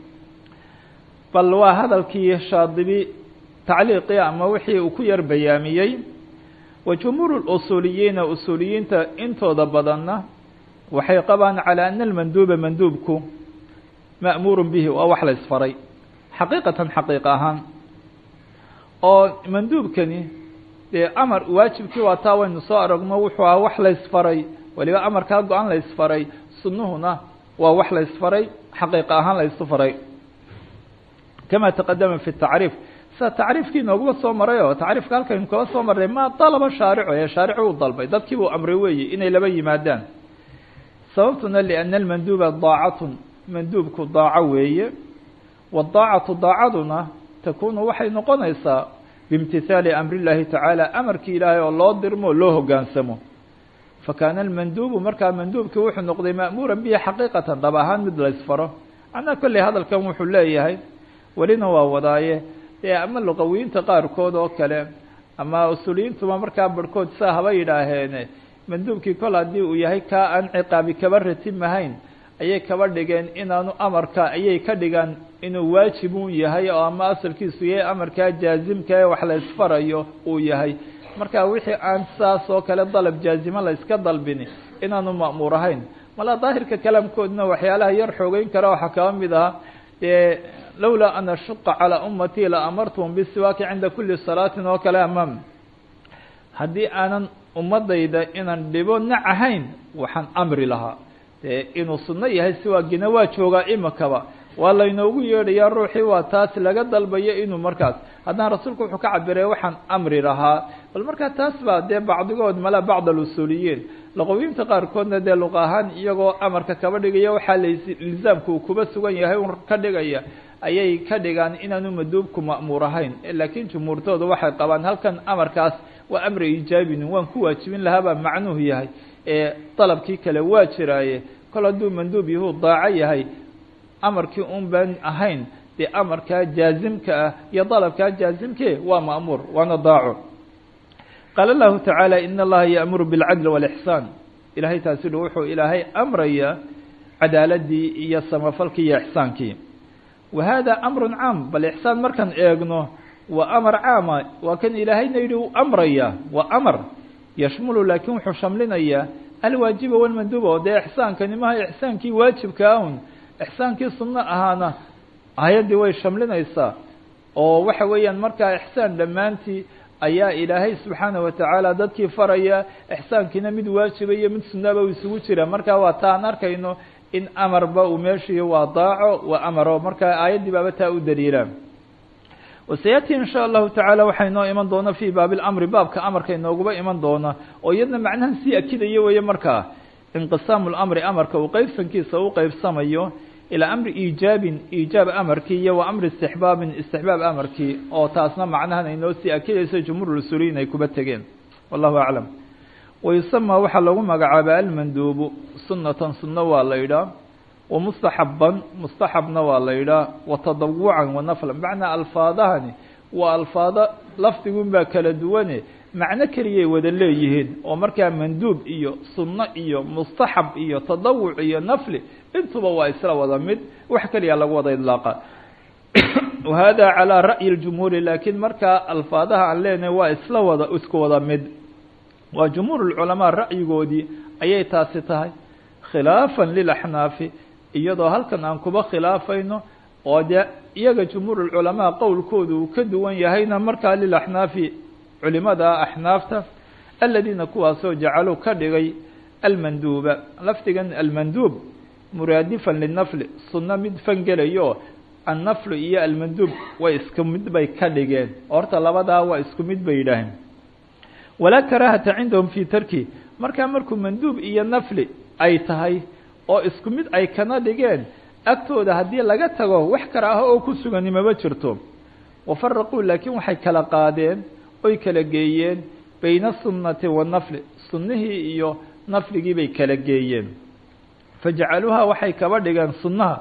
bal waa hadalkii shaadibi tacliiqii ama wixii uu ku yar bayaamiyey wa jumhuur usuuliyiina usuuliyiinta intooda badanna waxay qabaan calaa ana almanduuba manduubku ma'muuru bihi waa wax la isfaray xaqiiqatan xaqiiq ahaan oo manduubkani dee amar waajibkii waa taa waynu soo aragno wuxuu aha wax la isfaray waliba amarkaa go-an la isfaray sunuhuna waa wax la isfaray xaqiiq ahaan la isu faray kama taqadama fi tacriif sida tacriifkii noogaba soo maray oo tacriifka halkaynu kaba soo marnay ma dalaba shaarico ee shaaricu uu dalbay dadkii buu amray weeye inay laba yimaadaan sababtuna liana almanduuba daacatun manduubku daaco weeye wadaacatu daacaduna takunu waxay noqonaysaa biimtihaali amri llaahi tacaala amarkii ilaahay oo loo dirmo o loo hogaansamo fakaana almanduubu markaa manduubkii wuxuu noqday ma'muuran bihi xaqiiqatan dhab ahaan mid la ysfaro macnaa kolley hadalkan wuxuu leeyahay welina waa wadaaye dee ama luqawiyiinta qaarkood oo kale ama usuuliyiintuba markaa barhkood saa haba yidhaaheene manduubkii kol haddii uu yahay kaa aan ciqaabi kaba ratimahayn ayay kaba dhigeen inaanu amarka ayay ka dhigaan inuu waajibun yahay oo ama asalkiisu yahay amarkaa jaazimka ee wax la isfarayo uu yahay marka wixii aan saas oo kale dalab jaazimo la iska dalbini inaanu ma'muur ahayn mala daahirka kalaamkoodna waxyaalaha yar xoogeyn kara waxaa kaba mid aha dee lowlaa an ashuqa calaa ummatii la amartuhum bisiwaaki cinda kuli salaatin oo kale amaam haddii aanan ummadayda inaan dhibo nac ahayn waxaan amri lahaa dee inuu sunno yahay siwaagina waa joogaa imikaba waa laynoogu yeedhayaa ruuxii waa taas laga dalbayo inuu markaas haddana rasuulku wuxuu ka cabiray waxaan amri lahaa bal markaa taas baa dee bacdigood mala bacd alusuuliyiin luqawiinta qaarkoodna dee luq ahaan iyagoo amarka kaba dhigaya waxaa lizaamka uu kuba sugan yahay un ka dhigaya ayay ka dhigaan inaanu maduubku ma'muur ahayn laakiin jumhuurtooda waxay qabaan halkan amarkaas waa amri iijaabin waan ku waajibin lahaabaa macnuhu yahay ee dalabkii kale waa jiraaye kol hadduu manduub yahu daaco yahay amarkii un baan ahayn dee amarkaa jaazimka ah iyo dalabkaa jaazimke waa ma'muur waana daaco qaala lahu tacaala in allaha ya'muru bilcadli waalixsaan ilahay taasidu wuxuu ilaahay amraya cadaaladii iyo samafalkii iyo ixsaankii wa hada amrun caam bal ixsaan markaan eegno waa amar caama waa kan ilaahayna yidhi u amraya waa amar yashmulu laakiin wuxuu shamlinayaa alwaajiba walmanduuba oo dee ixsaankani maha ixsaankii waajibka ahun ixsaankii sunno ahaana ayaddii way shamlinaysaa oo waxa weeyaan markaa ixsaan dhammaantii ayaa ilaahay subxaana wa tacaala dadkii faraya ixsaankiina mid waajiba iyo mid sunnaba uu isugu jira marka waa taan arkayno in amarba uu meeshiiyo waa daaco waa amaro marka aayaddii baaba taa u daliila wasayaati in sha allahu tacaala waxaa inoo iman doona fii baabi lamri baabka amarka inooguba iman doona oo iyadna macnahan sii akidaya weeye markaa inqisaamu lamri amarka uu qeybsankiisa u qeybsamayo ilaa amri iijaabin iijaab amarkii iyo wa amri istixbaabin istixbaab amarkii oo taasna macnahan inoo sii akidayso jumhuur usuuliyiin ay kuba tegeen wallahu aclam wayusamaa waxaa lagu magacaaba almanduubu sunatan sunno waa la yidhaah wa mustaxaban mustaxabna waa la yidhaah wa tadawucan wa naflan macnaa alfaadahani waa alfaado lafdigun baa kala duwane macno keliyay wada leeyihiin oo markaa manduub iyo sunno iyo mustaxab iyo tadawuc iyo nafli intuba waa isla wada mid wax keliya lagu wada idlaaqa wahada calaa ra'yi اljumhuuri laakiin markaa alfaadaha aan leenahay waa isla wada isku wada mid waa jumhuur اlculamaa ra'yigoodii ayay taasi tahay khilaafan lilaxnaafi iyadoo halkan aan kuba khilaafayno oo dee iyaga jumhuur اlculamaa qowlkoodu uu ka duwan yahayna markaa lilaxnaafi culimada axnaafta aladiina kuwaasoo jacaluu ka dhigay almanduuba lafdigan almanduub muraadifan linafli sunno mid fangelayo annaflu iyo almanduub way isku mid bay ka dhigeen horta labadaa waa isku mid bay yidhaaheen walaa karaahata cindahum fii tarki markaa markuu manduub iyo nafli ay tahay oo isku mid ay kana dhigeen agtooda haddii laga tago wax karaaho oo ku sugani maba jirto wafaraquu laakiin waxay kala qaadeen oy kala geeyeen bayna asunnati waannafli sunnihii iyo nafligii bay kala geeyeen fajacaluuha waxay kaba dhigeen sunnaha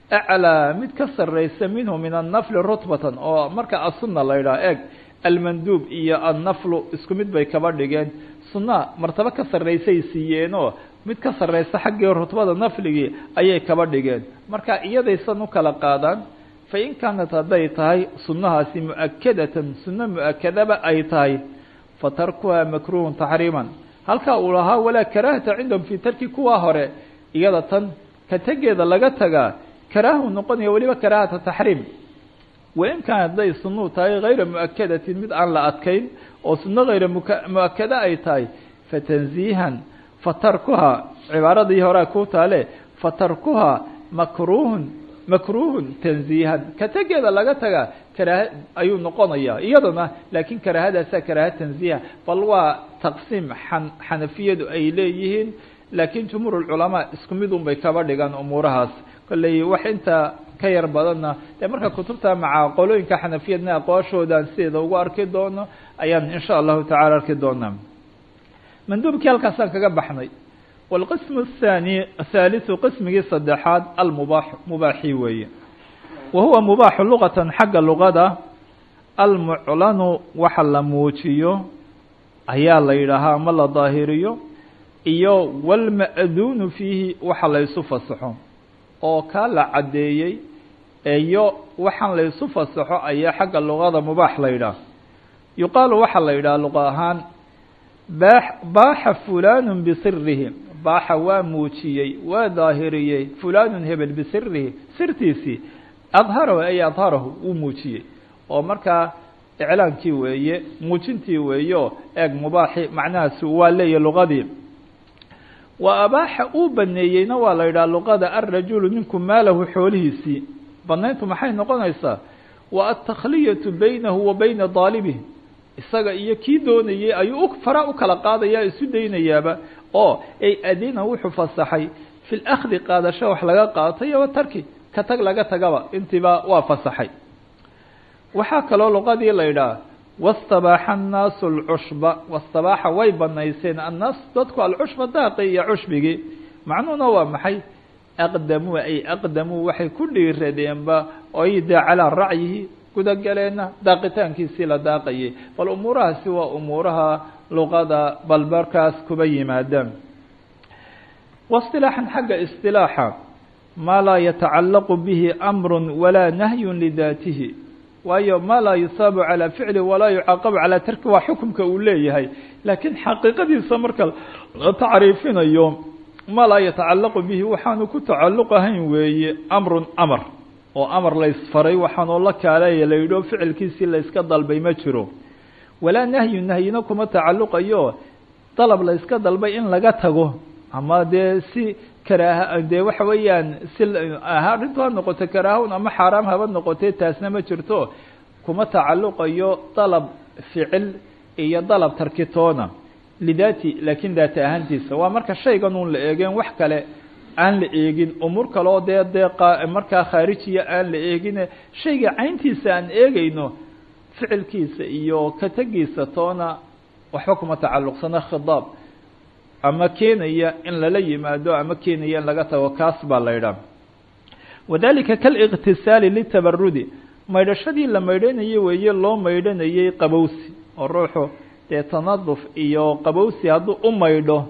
aclaa mid ka sarraysa minhu min annafli rutbatan oo marka asunna la yidhaha eeg almanduub iyo annaflu isku mid bay kaba dhigeen sunnaha martabo ka sarraysay siiyeenoo mid ka sarraysa xaggii rutbada nafligii ayay kaba dhigeen marka iyadaysan u kala qaadaan fa in kaanat hadday tahay sunnahaasi mu'akadatan sunno mu'akadaba ay tahay fa tarkuha makruhun taxriiman halkaa uu lahaa walaa karaahata cindahum fii tarki kuwa hore iyada tan ka tegeeda laga tagaa karaahu noqonaya weliba karaahata taxriim wain kaan hadday sunnuu tahay hayra mu'akadatin mid aan la adkayn oo sunno hayra mu'akada ay tahay fatanziihan fatarkuha cibaaradii horea ku taale fatarkuha makruhun makruhun tanziihan ka tegeeda laga tagaa karaaha ayuu noqonayaa iyadana laakiin karaahadaasaa karaaha tanziiha bal waa taqsiim xan xanafiyadu ay leeyihiin laakiin jumhuur ulculamaa isku mid un bay kaba dhigaan umuurahaas kolley wax intaa ka yar badanna dee marka kutubta maca qolooyinka xanafiyadna aqwaashoodan sideeda ugu arki doono ayaan insha allahu tacala arki doonaa manduubkii halkaasaan kaga baxnay wاlqism الthani thaaliثu qismigii saddexaad almubaax mubaaxi weeye wa huwa mubaaxu luqatan xagga luqada almuclanu waxa la muujiyo ayaa la yidhaahaa ama la daahiriyo iyo wاlma'duunu fiihi waxa la ysu fasaxo oo kaa la caddeeyey iyo waxaan la ysu fasaxo ayaa xagga luqada mubaax la yidhaah yuqaalu waxaa la yidhaha luqa ahaan baax baaxa fulaanu bisirihi baaxa waa muujiyey waa daahiriyey fulaanun hebel bisirihi sirtiisii adharahu ay adharahu wuu muujiyey oo markaa iclaankii weeye muujintii weeyo eeg mubaaxi macnahaasi waa leeyahy luqadii wa abaaxa uu baneeyeyna waa la yidhaha luqada alrajulu ninku maalahu xoolihiisii banayntu maxay noqonaysaa wa altakhliyatu baynahu wa bayna daalibih isaga iyo kii doonayey ayuu fara u kala qaadaya isu daynayaaba oo ay adina wuxuu fasaxay fi lakhdi qaadasho wax laga qaato iyo watarki ka tag laga tagaba intiiba waa fasaxay waxaa kaloo luqadii la yidhaha wastabaaxa annaasu alcushba wastabaaxa way banayseen annaas dadku alcushba daaqi iyo cushbigii macnuhuna waa maxay aqdamuu ay aqdamuu waxay ku dhiiradeenba oy dee calaa racyihi gudagaleena daaqitaankiisii la daaqayay bal umuurahaasi waa umuuraha luqada bal markaas kuba yimaadaan wasilaaxan xagga isilaaxa maa laa yatacallaqu bihi amru walaa nahyun lidaatihi waayo maa laa yusaabu calaa ficli walaa yucaaqabu calaa tarki waa xukumka uu leeyahay laakiin xaqiiqadiisa marka la tacriifinayo maa laa yatacallaqu bihi waxaanu ku tacalluq ahayn weeye amrun amar oo amar la ysfaray waxaanoo la kaaleeya la yidhi oo ficilkiisii la yska dalbay ma jiro walaa nahyu nahyina kuma tacalluqayo dalab la yska dalbay in laga tago ama dee si karaaha dee waxa weeyaan si arrintu ha noqoto karaahun ama xaaraam haba noqotee taasna ma jirto kuma tacalluqayo dalab ficil iyo dalab tarkitoona lidaati laakiin daata ahaantiisa waa marka shaygan uun la eegeen wax kale aan la eegin umuur kaleo dee dee markaa khaarijiya aan la eegine shayga cayntiisa aan eegeyno ficilkiisa iyo ka tegiisa toona waxba kuma tacalluqsana khidaab ama keenaya in lala yimaado ama keenaya in laga tago kaas baa la ydhaha wadalika kaliqtisaali litabarudi maydhashadii la maydhanayey weeye loo maydhanayey qabowsi oo ruuxu dee tanaduf iyo qabowsi hadduu u maydho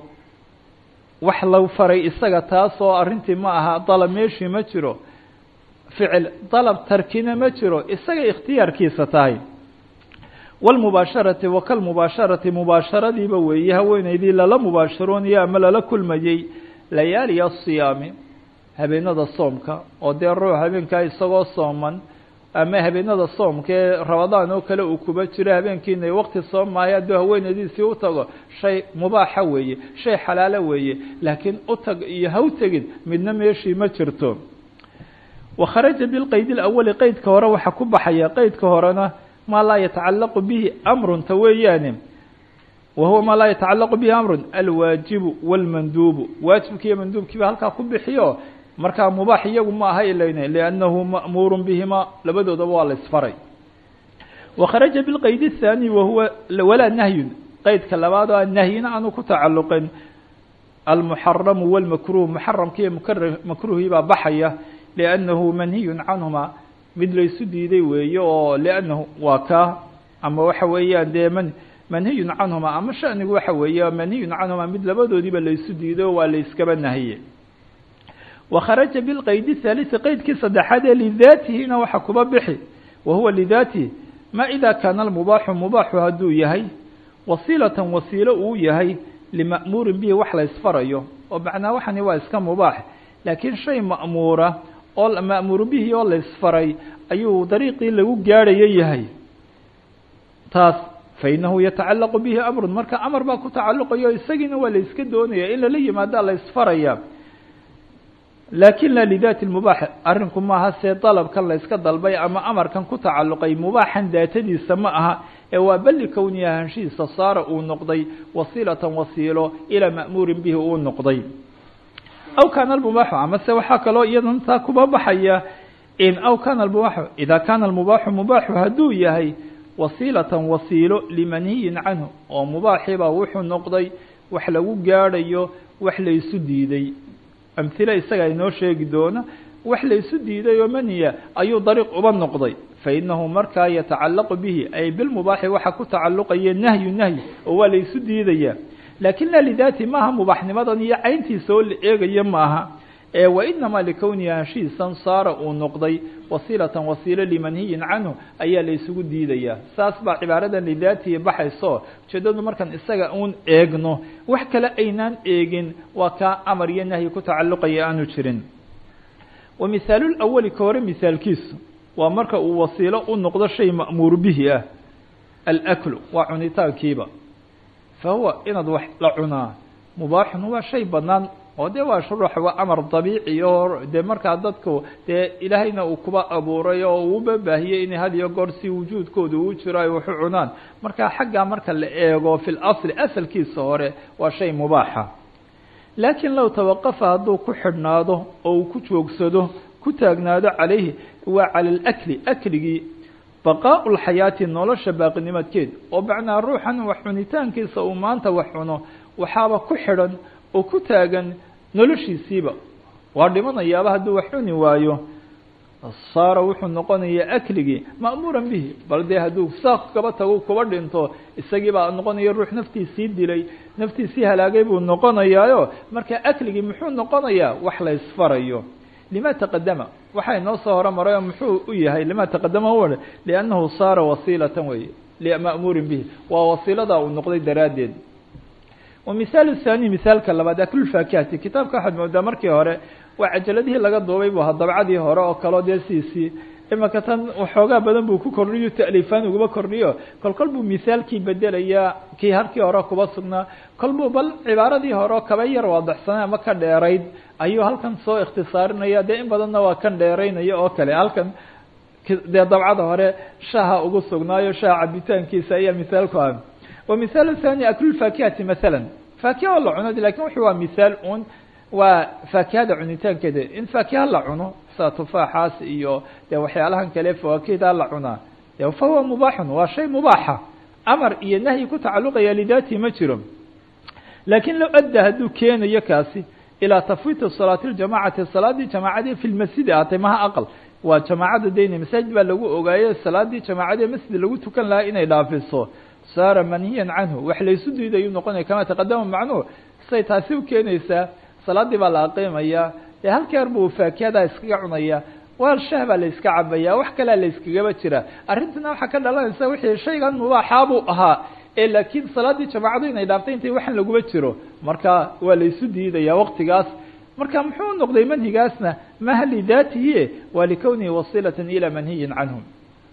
wax la faray isaga taasoo arrintii ma aha dalab meeshii ma jiro ficil dalab tarkina ma jiro isaga ikhtiyaarkiisa tahay wاlmubaasharati wa kalmubaasharati mubaasharadiiba weeye haweeneydii lala mubaasharoonayo ama lala kulmayey layaaliya asiyaami habeenada soomka oo dee ruux habeenkaa isagoo sooman ama habeenada soomka ee rabadaan oo kale uu kuba jiro habeenkiina waqti soom maayo hadduu haweeneydiisii u tago shay mubaaxa weeye shay xalaalo weeye laakiin u tag iyo ha u tegin midna meeshii ma jirto wakharaja bilqayd اlawali qeydka hore waxaa ku baxaya qeydka horena maa laa yatacalaqu bihi amrun ta weeyaane wa huwa maa laa yatacalaqu bihi amrun alwaajibu wاlmanduubu waajibki iyo manduubkiiba halkaa ku bixiyo markaa mubaax iyagu ma aha ilayne liannahu ma'muuru bihima labadoodaba waa la isfaray wakharaja bilqayd الthaani wahuwa walaa nahyun qeydka labaad oo nahyina aanu ku tacalluqin almuxaramu wاlmakruh muxaramki iyo makruhii baa baxaya liannahu manhiyun canhuma mid laysu diiday weeye oo liannahu waa kaa ama waxa weeyaan dee man manhiyun canhuma ama shanigu waxa weeye manhiyun canhuma mid labadoodiiba laysu diiday oo waa layskaba nahiye wakharaja bilqayd الthaaliثi qeydkii saddexaad ee lidaatihina waxa kuba bixi wa huwa lidaatihi ma ida kaana almubaaxu mubaaxu hadduu yahay wasiilatan wasiilo uu yahay lima'muurin bihi wax la ysfarayo oo macnaa waxani waa iska mubaax laakiin shay ma'muura oo ma'muuru bihi oo la ysfaray ayuu dariiqii lagu gaadhayo yahay taas fainahu yatacalaqu bihi amrun marka amar baa ku tacalluqayo isagiina waa la yska doonaya in lala yimaadaa la ysfaraya laakin la lidaati mubaax arrinku maaha see dalabkan la yska dalbay ama amarkan ku tacalluqay mubaaxan daatadiisa ma aha ee waa beli kowni ahaanshihiisa saara uu noqday wasiilatan wasiilo ilaa ma'muurin bihi uu noqday aw kaana almubaaxu amase waxaa kaloo iyadan taa kuba baxaya in aw kaana almubaaxu idaa kaana almubaaxu mubaaxu hadduu yahay wasiilatan wasiilo limanhiyin canhu oo mubaaxiba wuxuu noqday wax lagu gaadhayo wax laysu diiday amhile isaga inoo sheegi doona wax laysu diiday oo maniya ayuu dariiq uba noqday fainahu markaa yatacalaqu bihi ay bilmubaaxi waxa ku tacalluqaya nahyu nahyi oo waa laysu diidaya lakin la lidaati maaha mubaaxnimadan iyo cayntiisa oo la eegayo maaha ee wainamaa likowni anshiisan saara uu noqday wasiilatan wasiilo limanhiyin canhu ayaa laysugu diidaya saas baa cibaaradan lidaatihi baxayso ujeedadu markaan isaga uun eegno wax kale aynaan eegin waa kaa amar iyo nahyi ku tacalluqaya aanu jirin wa mihaalulawali ka hore mihaalkiisu waa marka uu wasiilo u noqdo shay ma'muur bihi ah alaklu waa cunitaankiiba fa huwa inaad wax la cunaa mubaaxun waa shay banaan oo dee waa shuruux waa amar dabiici oo dee markaa dadku dee ilaahayna uu kuba abuuray oo uuba baahiyey inay had iyo goor si wujuudkooda uu jiro ay waxu cunaan marka xaggaa marka la eego fi lasli asalkiisa hore waa shay mubaaxa laakiin low tawaqafa hadduu ku xidhnaado oo uu ku joogsado ku taagnaado calayhi waa cala alakli akligii baqaau lxayaati nolosha baaqinimadkeed oo macnaa ruuxan wax cunitaankiisa uu maanta wax cuno waxaaba ku xidhan oo ku taagan noloshiisiiba waa dhimanayaaba hadduu wax cuni waayo saara wuxuu noqonayaa akligii ma'muuran bihi bal dee hadduu saaq kaba tago kuba dhinto isagii baa noqonaya ruux naftiisii dilay naftiisii halaagay buu noqonayaayo marka akligii muxuu noqonayaa wax la isfarayo lima taqadama waxaa inoo soo horamaray oo muxuu u yahay lima taqadama u liannahu saara wasiilatan wey ma'muurin bihi waa wasiiladaa uu noqday daraaddeed wamihaal thani mihaalka labaad aklulfaakihati kitaabka waxaad moodaa markii hore waa cajaladihii laga duubay bu ahaa dabcadii hore oo kaleo dee siisii imaka tan waxoogaa badan buu ku kordhiyo ta'liifaan ugaba kordhiyo kol kol buu mihaalkii bedelayaa kii halkii hore kuba sugnaa kol buu bal cibaaradii hore oo kaba yar waadaxsanay ama ka dheerayd ayuu halkan soo ikhtisaarinaya dee in badanna waa kan dheeraynaya oo kale halkan dee dabcada hore shaha ugu sugnaayo shaha cabitaankiisa ayaa mihaalku ah ومثال ثاني أكل الفاكهة مثلا فاكهة la cuno lakin wuxu waa مثaal un waa faakihada cunitaankeeda in faakiha la cuno sida tufaaxaas iyo de waxyaalahan kale fawaakihda la cunaa fahuwa mubaaxun waa shay mubaaxa amar iyo nahyi ku tacaluqaya lidatihi ma jiro lakin low adda hadduu keenayo kaasi ilaa tafwiiti salaati ljamacati salaadii jamaacadii fi lmasjidi aatay maha aqal waa jamaacada dayna masaajid baa lagu ogaaye salaadii jamaacadii masjid lagu tukan lahaa inay dhaafiso saara manhiyan canhu wax laysu diidayuu noqonaya kama taqadama macnuhu say taasi u keenaysaa salaadii baa la aqiimaya dee halkeer buu faakihada iskaga cunaya waal shah baa la iska cabaya wax kalea la iskagaba jira arrintana waxaa ka dhalanaysa wixii shaygan mubaaxaa buu ahaa ee laakiin salaadii jamaacadu inay dhaaftay intay waxan laguma jiro marka waa laysu diidaya waqtigaas marka muxuu noqday manhigaasna maha lidaatihi waa likownihi wasilata ilى manhiyin canhu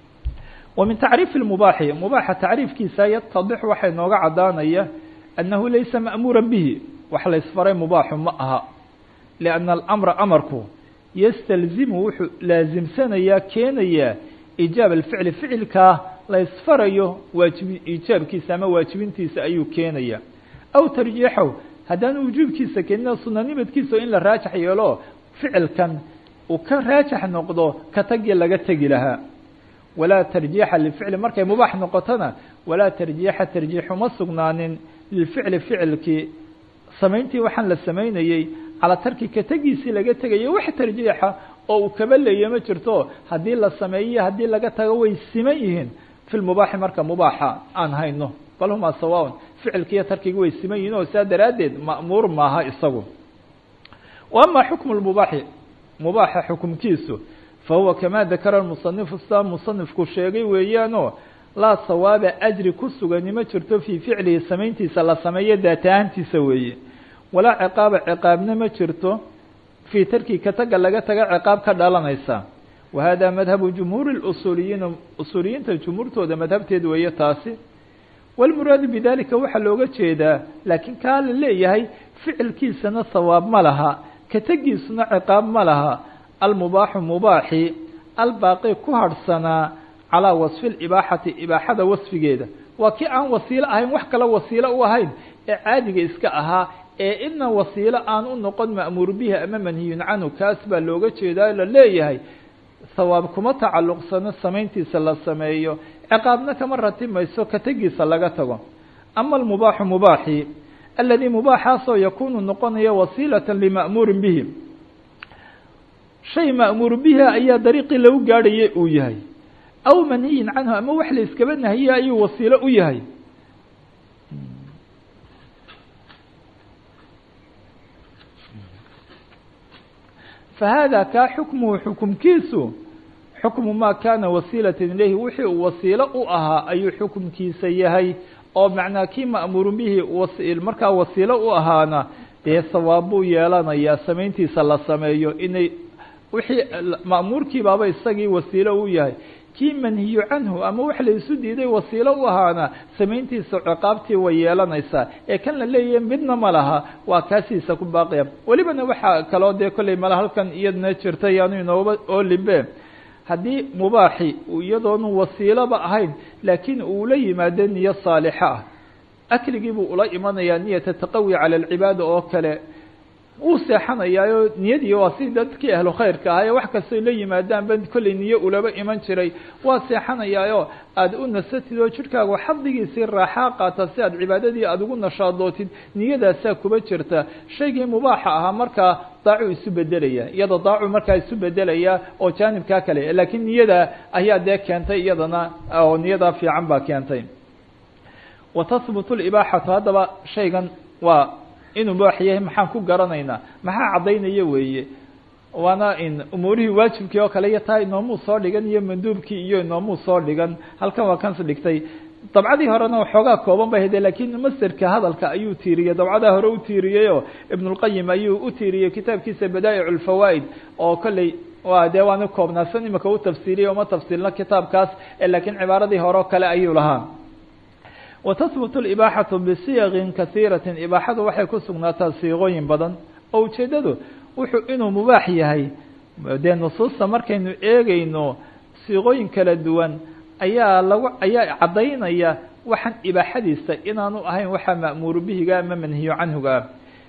ومن تacriiف المubaaxi mubaaxa tacriifkiisa yatadix waxay nooga cadaanaya أnnahu laysa ma'muura bihi wax la ysfaray mubaaxu ma aha لأnna الأmra amarku ystalzimu wuxuu laasimsanayaa keenayaa iijaab الficli ficilkaa la ysfarayo waajibi iijaabkiisa ama waajibintiisa ayuu keenaya aw tarjiixahu haddaan wujuubkiisa keenina sunanimadkiisa in la raajax yeelo ficilkan uu ka raajax noqdo ka tagii laga tegi lahaa walaa tarjiixa lilficli markay mubaax noqotona walaa tarjiixa tarjiixuma sugnaanin lilficli ficilkii samayntii waxaan la samaynayey calaa tarki ka tegiisii laga tegayo wax tarjiixa oo uu kaba leeya ma jirto haddii la sameeyo haddii laga tago way siman yihiin fi lmubaaxi marka mubaaxa aan hayno bal humaa sawaaun ficilkiiyo tarkiga way siman yihiin oo saa daraaddeed ma'muur maaha isagu wa ama xukmu lmubaaxi mubaaxa xukumkiisu fahuwa kamaa dakara musanifu sidaa musanifku sheegay weeyaanoo laa sawaaba ajri ku sugani ma jirto fii ficlihi samayntiisa la sameeyo daata ahaantiisa weeye walaa ciqaaba ciqaabna ma jirto fii tarki ka taga laga taga ciqaab ka dhalanaysa wa hada madhabu jumhuuri usuuliyiina usuuliyiinta jumhuurtooda madhabteed weeye taasi walmuraadu bidalika waxaa looga jeedaa laakiin kaa la leeyahay ficilkiisana sawaab ma laha ka tegiisuna ciqaab ma laha almubaaxu mubaaxi albaaqi ku harhsanaa calaa wasfi libaaxati ibaaxada wasfigeeda waa kii aan wasiilo ahayn wax kale wasiilo u ahayn ee caadiga iska ahaa ee idna wasiilo aan u noqon ma'muur bihi ama manhiyun canhu kaas baa looga jeedaa la leeyahay sawaab kuma tacalluqsano samayntiisa la sameeyo ciqaabna kama ratimayso ka tegiisa laga tago ama almubaaxu mubaaxi aladii mubaaxaasoo yakuunu noqonaya wasiilata lima'muurin bihi shay ma'muur bihi ayaa dariiqii lagu gaadhayay uu yahay aw manhiyin canhu ama wax la iskaba nahiye ayuu wasiilo u yahay fahada kaa xukmuhu xukumkiisu xukmu maa kaana wasiilata ilayhi wixii uu wasiilo u ahaa ayuu xukumkiisa yahay oo macnaa kii ma'muuru bihi was markaa wasiilo u ahaana dee sawaab buu yeelanayaa samayntiisa la sameeyo inay wixii ma'muurkii baaba isagii wasiilo u yahay kii manhiyu canhu ama wax la isu diiday wasiilo u ahaana samayntiisa ciqaabtii way yeelanaysaa ee kan la leeyahay midna ma laha waa kaasiisa ku baaqaya welibana waxaa kaloo dee kollay mala halkan iyadna jirta yaanu inooba oolimbe haddii mubaaxi iyadoonu wasiiloba ahayn laakiin uu la yimaado niyo saalixa ah akligii buu ula imanayaa niyata taqawi cala alcibaada oo kale wuu seexanayaayo niyadii waa si dadkii ahlu khayrka ahaa ee wax kastay la yimaadaanba kollay niyo ulaba iman jiray waa seexanayaayo aada u nasatid oo jidhkaagu xadigiisii raaxaa qaata si aad cibaadadii aada ugu nashaadootid niyadaasaa kuba jirta shaygii mubaaxa ahaa markaa daacu isu bedelaya iyada daacu markaa isu bedelaya oo jaanibkaa kale laakiin niyada ayaa dee keentay iyadana oo niyadaa fiican baa keentay wa tahbutu libaaxatu haddaba shaygan waa inuu mubaax yahay maxaan ku garanaynaa maxaa caddaynaya weeye waana in umuurihii waajibkii oo kale iyo taa inoomuu soo dhigan iyo manduubkii iyo inoomuu soo dhigan halkan waa kans dhigtay dabcadii horena waxoogaa kooban bay hade laakiin masterka hadalka ayuu tiiriyey dabcadaa hore u tiiriyeyoo ibnulqayim ayuu u tiiriyey kitaabkiisa badaa'ic lfawaa'id oo kolley waa dee waana koobnaasan imika u tafsiiriyey uma tafsiilna kitaabkaas laakiin cibaaradii hore oo kale ayuu lahaa watahbut libaaxatu bisiyaqin kasiiratin ibaaxadu waxay ku sugnaataa siiqooyin badan oo ujeeddadu wuxuu inuu mubaax yahay dee nusuusta markaynu eegayno siiqooyin kala duwan ayaa lagu ayaa caddaynaya waxaan ibaaxadiisa inaanu ahayn waxaa ma'muuru bihiga ama manhiyo canhuga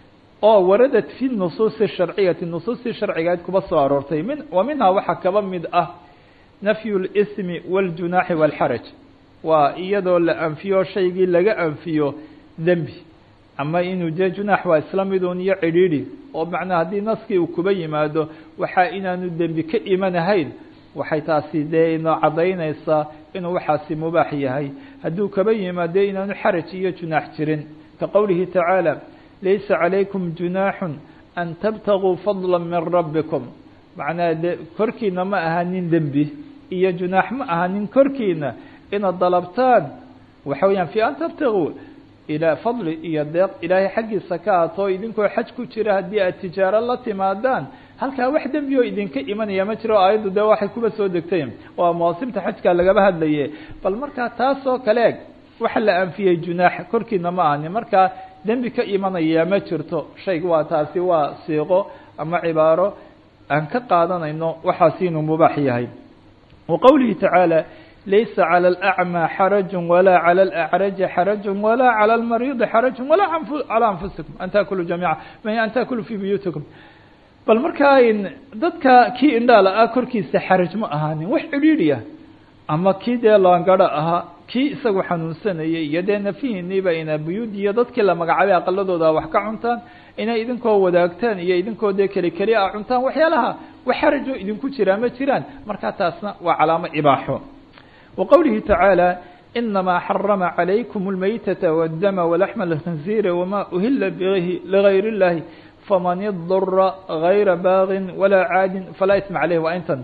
oo waradat fi nusuusi sharciyati nusuustii sharcigaed kuba soo aroortay min wa minhaa waxaa kaba mid ah nafyu lismi waاljunaaxi wاlxaraj waa iyadoo la anfiyo shaygii laga anfiyo dembi ama inuu dee junaax waa isla midun iyo cidhiidhi oo macnaa haddii naskii uu kuba yimaado waxaa inaanu dembi ka imanahayn waxay taasi dee inoo caddaynaysaa inuu waxaasi mubaax yahay hadduu kaba yimaado inaanu xaraj iyo junaax jirin ka qowlihi tacaala laysa calaykum junaaxun an tabtaguu fadla min rabbikum macnaa de korkiina ma ahanin dembi iyo junaax ma ahanin korkiina inaad dalabtaan waxa weeyaan fi an tabtaguu ilaa fadli iyo deeq ilaahay xaggiisa ka aatoo idinkoo xaj ku jira haddii aad tijaaro la timaadaan halkaa wax dembi oo idinka imanaya ma jiro aayaddu dee waxay kuba soo degtay waa mawaasimta xajka lagaba hadlaye bal markaa taasoo kale eg waxa la anfiyey junaax korkiina ma ahani markaa dembi ka imanaya ma jirto shayga waa taasi waa siiqo ama cibaaro aan ka qaadanayno waxaasi inuu mubaax yahay wa qowlihi tacaala laysa calى الأعmى xaraج walaa calى الأعraji xaraج walaa calى الmariiضi xaraج walaa calى anfusikum an takuluu jamiica an takuluu fi buyuutikum bal markaa dadka kii indhaala ah korkiisa xaraj ma ahaanin wax cidhiidhi ah ama kii dee laangaro ahaa kii isagu xanuunsanayay iyo dee nafihiiniiba ina buyuud iyo dadkii la magacaabay aqaladooda wax ka cuntaan inay idinkoo wadaagtaan iyo idinkoo dee keli keli a cuntaan waxyaalaha wax xarajo idinku jiraa ma jiraan markaa taasna waa calaamo ibaaxo وqwlihi tacaalى inamaa xarama عalaykum اlmaytaةa wالdama wlaxma اlkhinziiri wama uhila bh ligayr اllahi faman idura gayra baagin walaa caadin falaa isma caleyh waa intan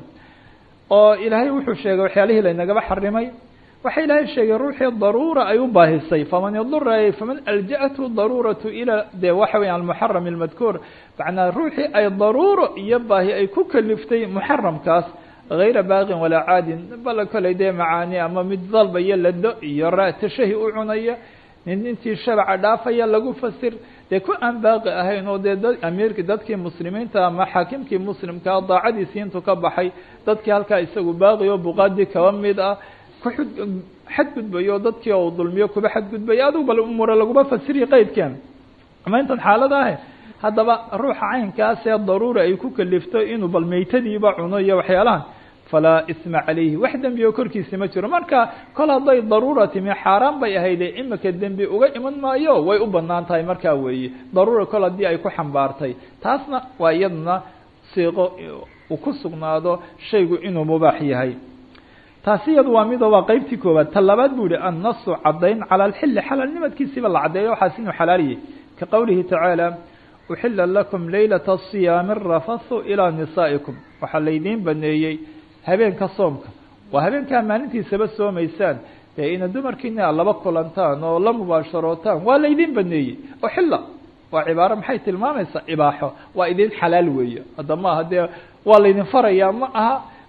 oo ilaahay wuxuu sheegay waxyaalihii laynagaba xarimay waxa ilaahay sheegay ruuxii daruura ay u baahisay faman idura faman aljaأtu daruuraةu ilى de waxa weya almuxaram اlmadkuur macnaa ruuxii ay daruuro iyo baahi ay ku kaliftay muxaramkaas غayra baaqin walaa caadin bala koley dee macaani ama mid dalbaya lado iyo ra-tashahi u cunaya nin intii shabaca dhaafaya lagu fasir dee ku aan baaqi ahayn oo dee dad amiirki dadkii muslimiinta ama xaakimkii muslimkaa daacadiisii intuu ka baxay dadkii halkaa isagu baaqi oo buqaadi kaba mid ah ku xud xadgudbayo dadkii oo dulmiyo kuba xadgudbaya adugu bal umura laguma fasiriya qeydkan ama intan xaalada ah haddaba ruuxa caynkaasee daruura ay ku kalifto inuu bal meytadiiba cuno iyo waxyaalahan falaa isma calayhi wax dembi oo korkiisa ma jiro marka kol hadday daruura timi xaaraan bay ahayde imika dembi uga iman maayo way u banaan tahay markaa weeye daruura kol haddii ay ku xambaartay taasna waa iyaduna siiqo uu ku sugnaado shaygu inuu mubaax yahay taasi iyadu waa mido waa qeybtii koowaad ta labaad bu yihi annasu caddayn cala alxilli xalaalnimadkiisiiba la caddeeyo waxaas inuu xalaaliyay ka qowlihi tacaala uxila lakum laylata asiyaami arafathu ilaa nisaa'ikum waxaa laydiin baneeyey habeenka soomka waa habeenkaa maalintiisaba soomaysaan dee ina dumarkiina aad laba kulantaan oo la mubaasharootaan waa laydiin baneeyey uxila waa cibaaro maxay tilmaamaysaa ibaaxo waa idin xalaal weeye hadda maaha dee waa laydin farayaa ma aha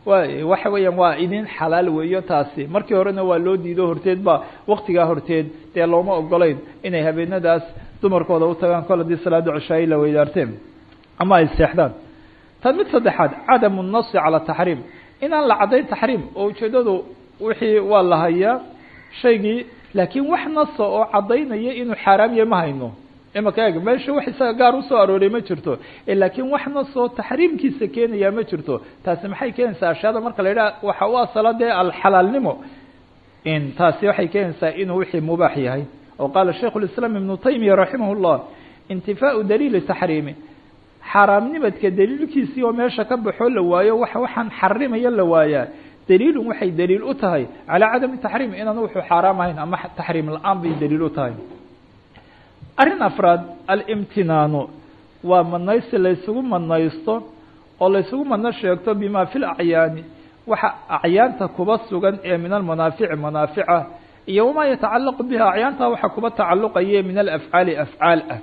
wa waxa weeyaan waa idin xalaal weeyo taasi markii horena waa loo diido horteed ba waktigaa horteed dee looma ogolayn inay habeenadaas dumarkooda u tagaan kol haddii salaada cishaayi la weydaarteen ama ay seexdaan tan mid saddexaad cadamu nasi cala taxriim inaan la caddayn taxriim oo ujeedadu wixii waa la hayaa shaygii laakiin wax nasa oo caddaynaya inuu xaaraam yahay ma hayno imaka eeg meesha wax isaga gaar usoo arooray ma jirto laakiin wax nasoo taxriimkiisa keenayaa ma jirto taasi maxay keenaysaa ashyaada marka la yidhaha waxa u asala dee alxalaalnimo in taasi waxay keenaysaa inuu wixii mubaax yahay oo qaala shaikhu lislaam ibnu taymiya raximah llah intifaau daliili taxriimi xaaraamnimadka daliilkiisii oo meesha ka baxoo la waayo waxa waxaan xarimaya la waayaa daliilun waxay daliil u tahay calaa cadami taxriim inaan wuxuu xaaraam ahayn ama taxriim la-aan bay daliil u tahay arrin afraad alimtinaanu waa madnaysi laysugu madnaysto oo laysugu madno sheegto bima fi lacyaani waxa acyaanta kuba sugan ee min almanaafici manaafica iyo wamaa yatacalaqu biha acyaanta waxa kuba tacaluqaye min alafcaali afcaal ah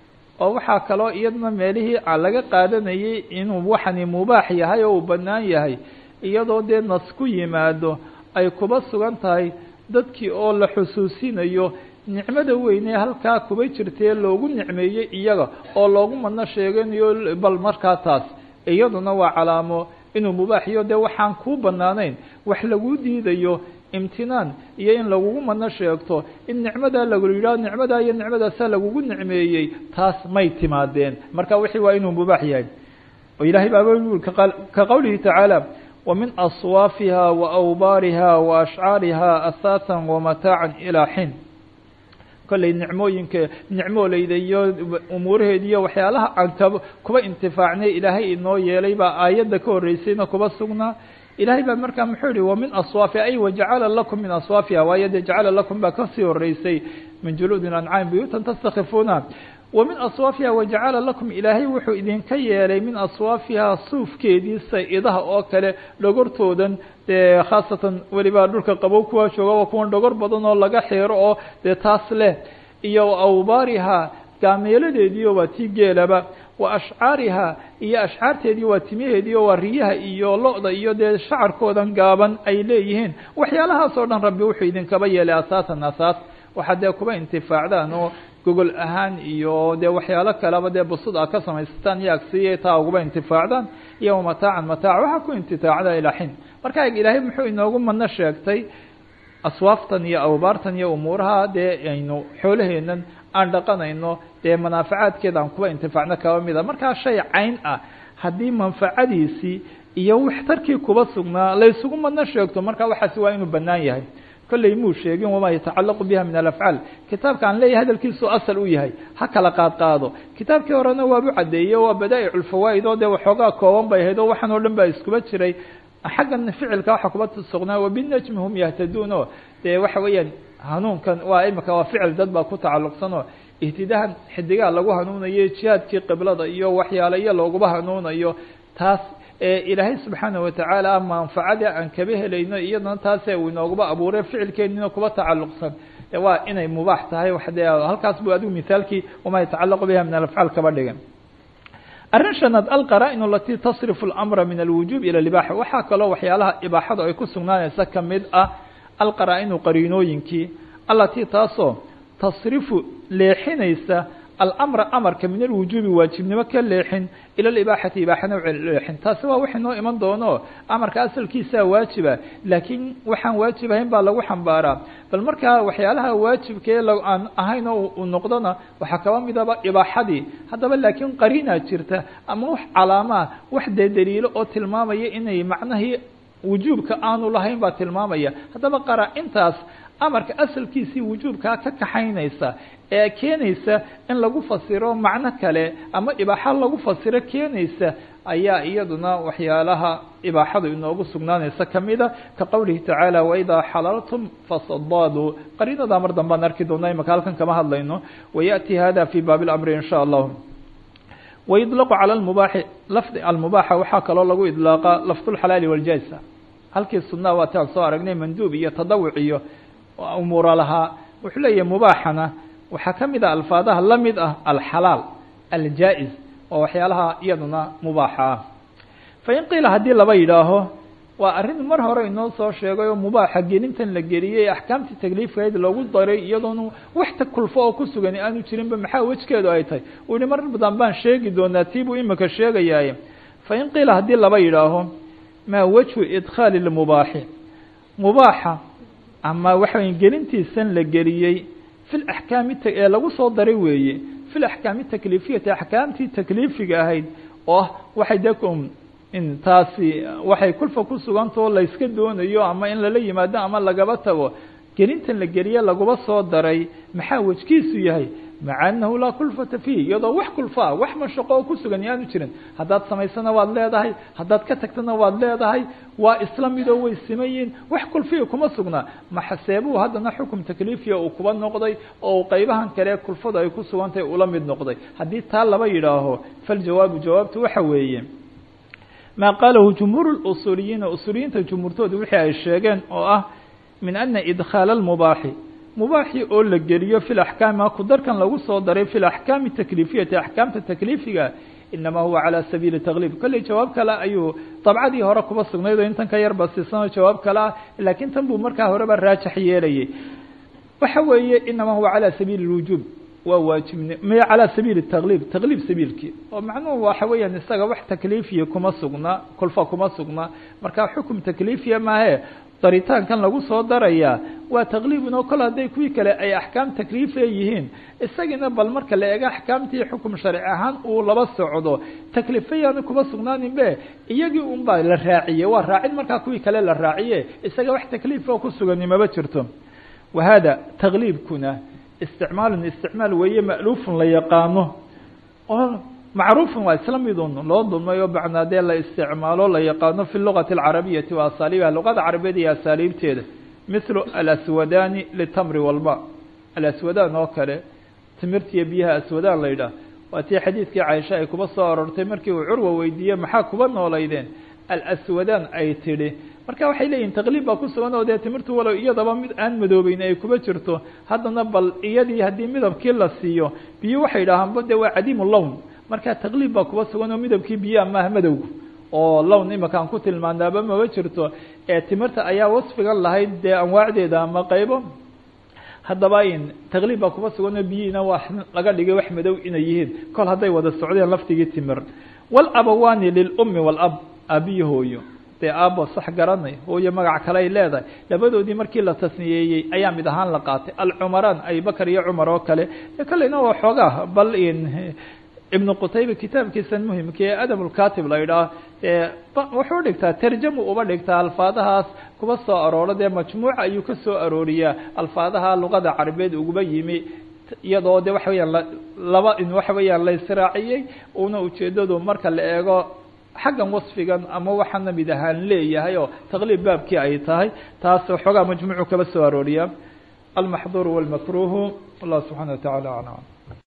oo waxaa kaloo iyadna meelihii laga qaadanayay inuu waxani mubaax yahay oo uu bannaan yahay iyadoo dee nas ku yimaado ay kuba sugan tahay dadkii oo la xusuusinayo nicmada weyne halkaa kuba jirtee loogu nicmeeyey iyaga oo loogu madno sheeganayo bal markaa taas iyaduna waa calaamo inuu mubaaxiyo dee waxaan kuu bannaanayn wax laguu diidayo imtinaan iyo in lagugu madno sheegto in nicmadaa lagu yidhaho nicmadaa iyo nicmadaasaa lagugu nicmeeyey taas may timaadeen marka wixii waa inuu mubaax yahay oo ilaahay baaba ka qowlihi tacaala ومن أصوافها وأوبارها وأشعاarها أثاثا ومتاعا إلى حين kolley nicmooyinka nicmooleyda iyo umuuraheeda iyo waxyaalaha aan ka kuba intifaacnay ilaahay inoo yeelay baa aayadda ka horreysayna kuba sugnaa ilahay baa markaa muxuu yihi wamin aswaafiha ay wajacala lakum min aswaafiha waayo dee jacala lakum baa kasii horeysay min juluudi ancaam buyuutan tastakifuuna wamin aswaafiha wajacala lakum ilaahay wuxuu idinka yeelay min aswaafihaa suufkeedii say-idaha oo kale dhogortoodan dee khaasatan welibaa dhulka qabow kuwaa jooga waa kuwan dhogor badan oo laga xeero oo dee taas leh iyo awbaarihaa gaameeladeediio waa tii geelaba wa ashcaarihaa iyo ashcaarteedii waa timaheedii oo waa riyaha iyo lo-da iyo dee shacarkoodan gaaban ay leeyihiin waxyaalahaas oo dhan rabbi wuxuu idinkaba yeelay asaasan asaas waxaad dee kuba intifaacdaan oo gogol ahaan iyo dee waxyaalo kaleba dee busud a ka samaysataan iyo agsiya taa uguba intifaacdaan iyo mataacan mataac waxaa ku intifaacda ilaa xin marka ilaahay muxuu inoogu madno sheegtay aswaaftan iyo awbaartan iyo umuuraha dee aynu xoolaheenan aan dhaqanayno dee manaafacaadkeeda aan kuba intifaacno kaba mida markaa shay cayn ah haddii manfacadiisii iyo waxtarkii kuba sugnaa laysugu madno sheegto marka waxaasi waa inuu bannaan yahay kolley muu sheegin wamaa yatacalaqu biha min alafcaal kitaabka aan leeyahay hadalkiisu asal u yahay ha kala qaad qaado kitaabkii horena waabu caddeeyey waa badaa'ic ulfawaa'id oo dee waxoogaa kooban bay ahayd oo waxaan oo dhan baa iskuba jiray xaggan ficilka waxa kuba sugnaa wabinajmi hum yahtaduun oo dee waxa weeyaan hanuunkan waa imika waa ficil dad baa ku tacalluqsan oo ihtidahan xidigaha lagu hanuunayo jihaadkii qiblada iyo waxyaale iyo looguba hanuunayo taas ilaahay subxaana watacaala manfacada aan kaba helayno iyadana taase uu inooguba abuuray ficilkeenina kuba tacalluqsan waa inay mubaax tahay wa de halkaas bu adigu mithaalkii wamaa yatacalaqu biha min alafcaal kaba dhigan arrin shanaad alqaraa-in alatii tasrifu اlamra min alwujuub ila libaaxa waxaa kaloo waxyaalaha ibaaxada ay ku sugnaanaysa kamid ah alqaraa-inu qariinooyinkii alatii taasoo tasrifu leexinaysa alamra amarka min alwujuubi waajibnimo ka leexin ila libaaxati ibaaxana leexin taasi waa wax inoo iman doono amarka asalkiisaa waajiba laakiin waxaan waajib ahayn baa lagu xambaaraa bal markaa waxyaalaha waajibkee aan ahayn oo u noqdona waxaa kaba midaba ibaaxadii haddaba laakiin qariinaa jirta ama wax calaamaa wax dee daliilo oo tilmaamaya inay macnahii wujuubka aanu lahayn baa tilmaamaya haddaba qaraa-intaas amarka asalkiisii wujuubkaa ka kaxaynaysa ee keenaysa in lagu fasiro macno kale ama ibaaxa lagu fasiro keenaysa ayaa iyaduna waxyaalaha ibaaxadu inoogu sugnaanaysa kamida ka qowlihi tacaala waidaa xalaltum fasadaaduu qariinadaa mar dambaan arki doona imaka halkan kama hadlayno wayaأti hada fi baabi اlamri in sha allah waidlaqu calى mubaaxi lafdi almubaaxa waxaa kaloo lagu idlaaqa lafdulxalaali waljaaza halkii sunnaha waati aan soo aragnay manduub iyo tadawuc iyo umuura lahaa wuxuu leeyahay mubaaxana waxaa ka mid ah alfaadaha la mid ah alxalaal aljaa-is oo waxyaalaha iyaduna mubaaxa ah fain qiila haddii laba yidhaaho waa arrin mar hore inoo soo sheegay oo mubaaxa gelintan la geliyey axkaamtii takliifkayd loogu daray iyadoona wax ta kulfo oo ku sugan aanu jirinba maxaa wejkeedu ay tahay uu yihi mar badan baan sheegi doonaa tii buu imika sheegayaaye fain qiila haddii laba yidhaaho maa wejhu idkhaali lmubaaxi mubaaxa ama waxa wey gelintiisan la geliyey fi laxkaami ee lagu soo daray weeye fi laxkaami takliifiyati axkaamtii takliifiga ahayd oo ah waxay de in taasi waxay kulfa ku sugantao layska doonayo ama in lala yimaado ama lagaba tago gelintan la geliye laguba soo daray maxaa wejkiisu yahay maca anahu laa kulfata fiih iyadoo wax kulfaa wax mashaqo oo ku sugan yaanu jirin haddaad samaysana waad leedahay haddaad ka tagtana waad leedahay waa isla midoo way simayiin wax kulfiya kuma sugnaa maxaseebuu haddana xukum takliifiya uu kuba noqday oo qaybahan kale kulfadu ay ku sugantahay ula mid noqday haddii taa laba yidhaaho faljawaabu jawaabtu waxa weeye maa qaalahu jumhuur usuuliyiina usuuliyiinta jumhuurtooda wixii ay sheegeen oo ah min ana idkhaala lmubaaxi mubaaxi oo la geliyo fi laxkaami kudarkan lagu soo daray fi laxkaami takliifiyati axkaamta takliifiga inamaa huwa calى sabiili tagliib kolley jawaab kale ayuu dabcadii hore kuba sugnayd oo intan ka yarba siisanoo jawaab kale ah laakiin tan buu markaa horeba raajax yeelayay waxa weeye inamaa huwa calى sabiili اlwujuub waa waajibni m calى sabiili tagliib tagliib sabiilkii oo macnuhu waxa weeyaan isaga wax takliifiya kuma sugna kulfa kuma sugna marka xukum takliifiya maahe daritaankan lagu soo darayaa waa takliibun oo kol hadday kuwii kale ay axkaam takliifiya yihiin isagiina bal marka la eego axkaamtii xukum sharci ahaan uu laba socdo takliifayaanu kuma sugnaanin be iyagii un baa la raaciyey waa raacin markaa kuwii kale la raaciye isaga wax takliif oo ku sugani maba jirto wa hada takliibkuna isticmaalun isticmaal weeye ma'luufun la yaqaano oo macruufun waa isla midun loo dulmay oo bacnaa dee la isticmaalo la yaqaano fi lugati alcarabiyati wa asaaliibiha luqada carabeed iyo asaaliibteeda mithlu alaswadani litamri walma alaswadaan oo kale timirtiiyo biyaha aswadaan la yidhaah waa tii xadiidkii caaisha ay kuba soo arortay markii uu curwa weydiiyey maxaa kuba noolaydeen alaswadaan ay tidhi marka waxay leeyihin taqliib baa ku sugan oo dee timirtu walow iyadaba mid aan madoobeyn ay kuba jirto haddana bal iyadii haddii midabkii la siiyo biyo waxay idhaahaanba de waa cadiimu lown marka taqliib baa kuba sugan oo midabkii biyaha maaha madowgu oo lown imika aan ku tilmaanaaba maba jirto ee timirta ayaa wasfigan lahayd dee anwaacdeeda ama qaybo haddaba in taqliib baa kuba sugan oo biyihiina waa laga dhigay wax madow inay yihiin kol hadday wada socdeen laftigii timir walabawaani lilummi walab aabiyi hooyo dee aabo sax garanay hooyo magac kale ay leedahay labadoodii markii la tasniyeeyey ayaa mid ahaan la qaatay alcumaraan abubakar iyo cumar oo kale kolleyna waa xoogaa bal in ibnu qutayba kitaabkiisan muhimka ee adab lkatib la yidhaah wuxuu dhigtaa tarjamu uba dhigtaa alfaadahaas kuba soo arooro dee majmuuca ayuu ka soo arooriyaa alfaadaha luqada carabeed uguba yimi iyadoo de waxa weyaan laba in waxa weeyaan la israaciyey una ujeedadu marka la eego xaggan wasfigan ama waxaana mid ahaan leeyahay oo taqliib baabkii ay tahay taas xoogaa majmuucu kaba soo arooriyaa almaxduur walmakruhu wallah subxana wa tacala aclam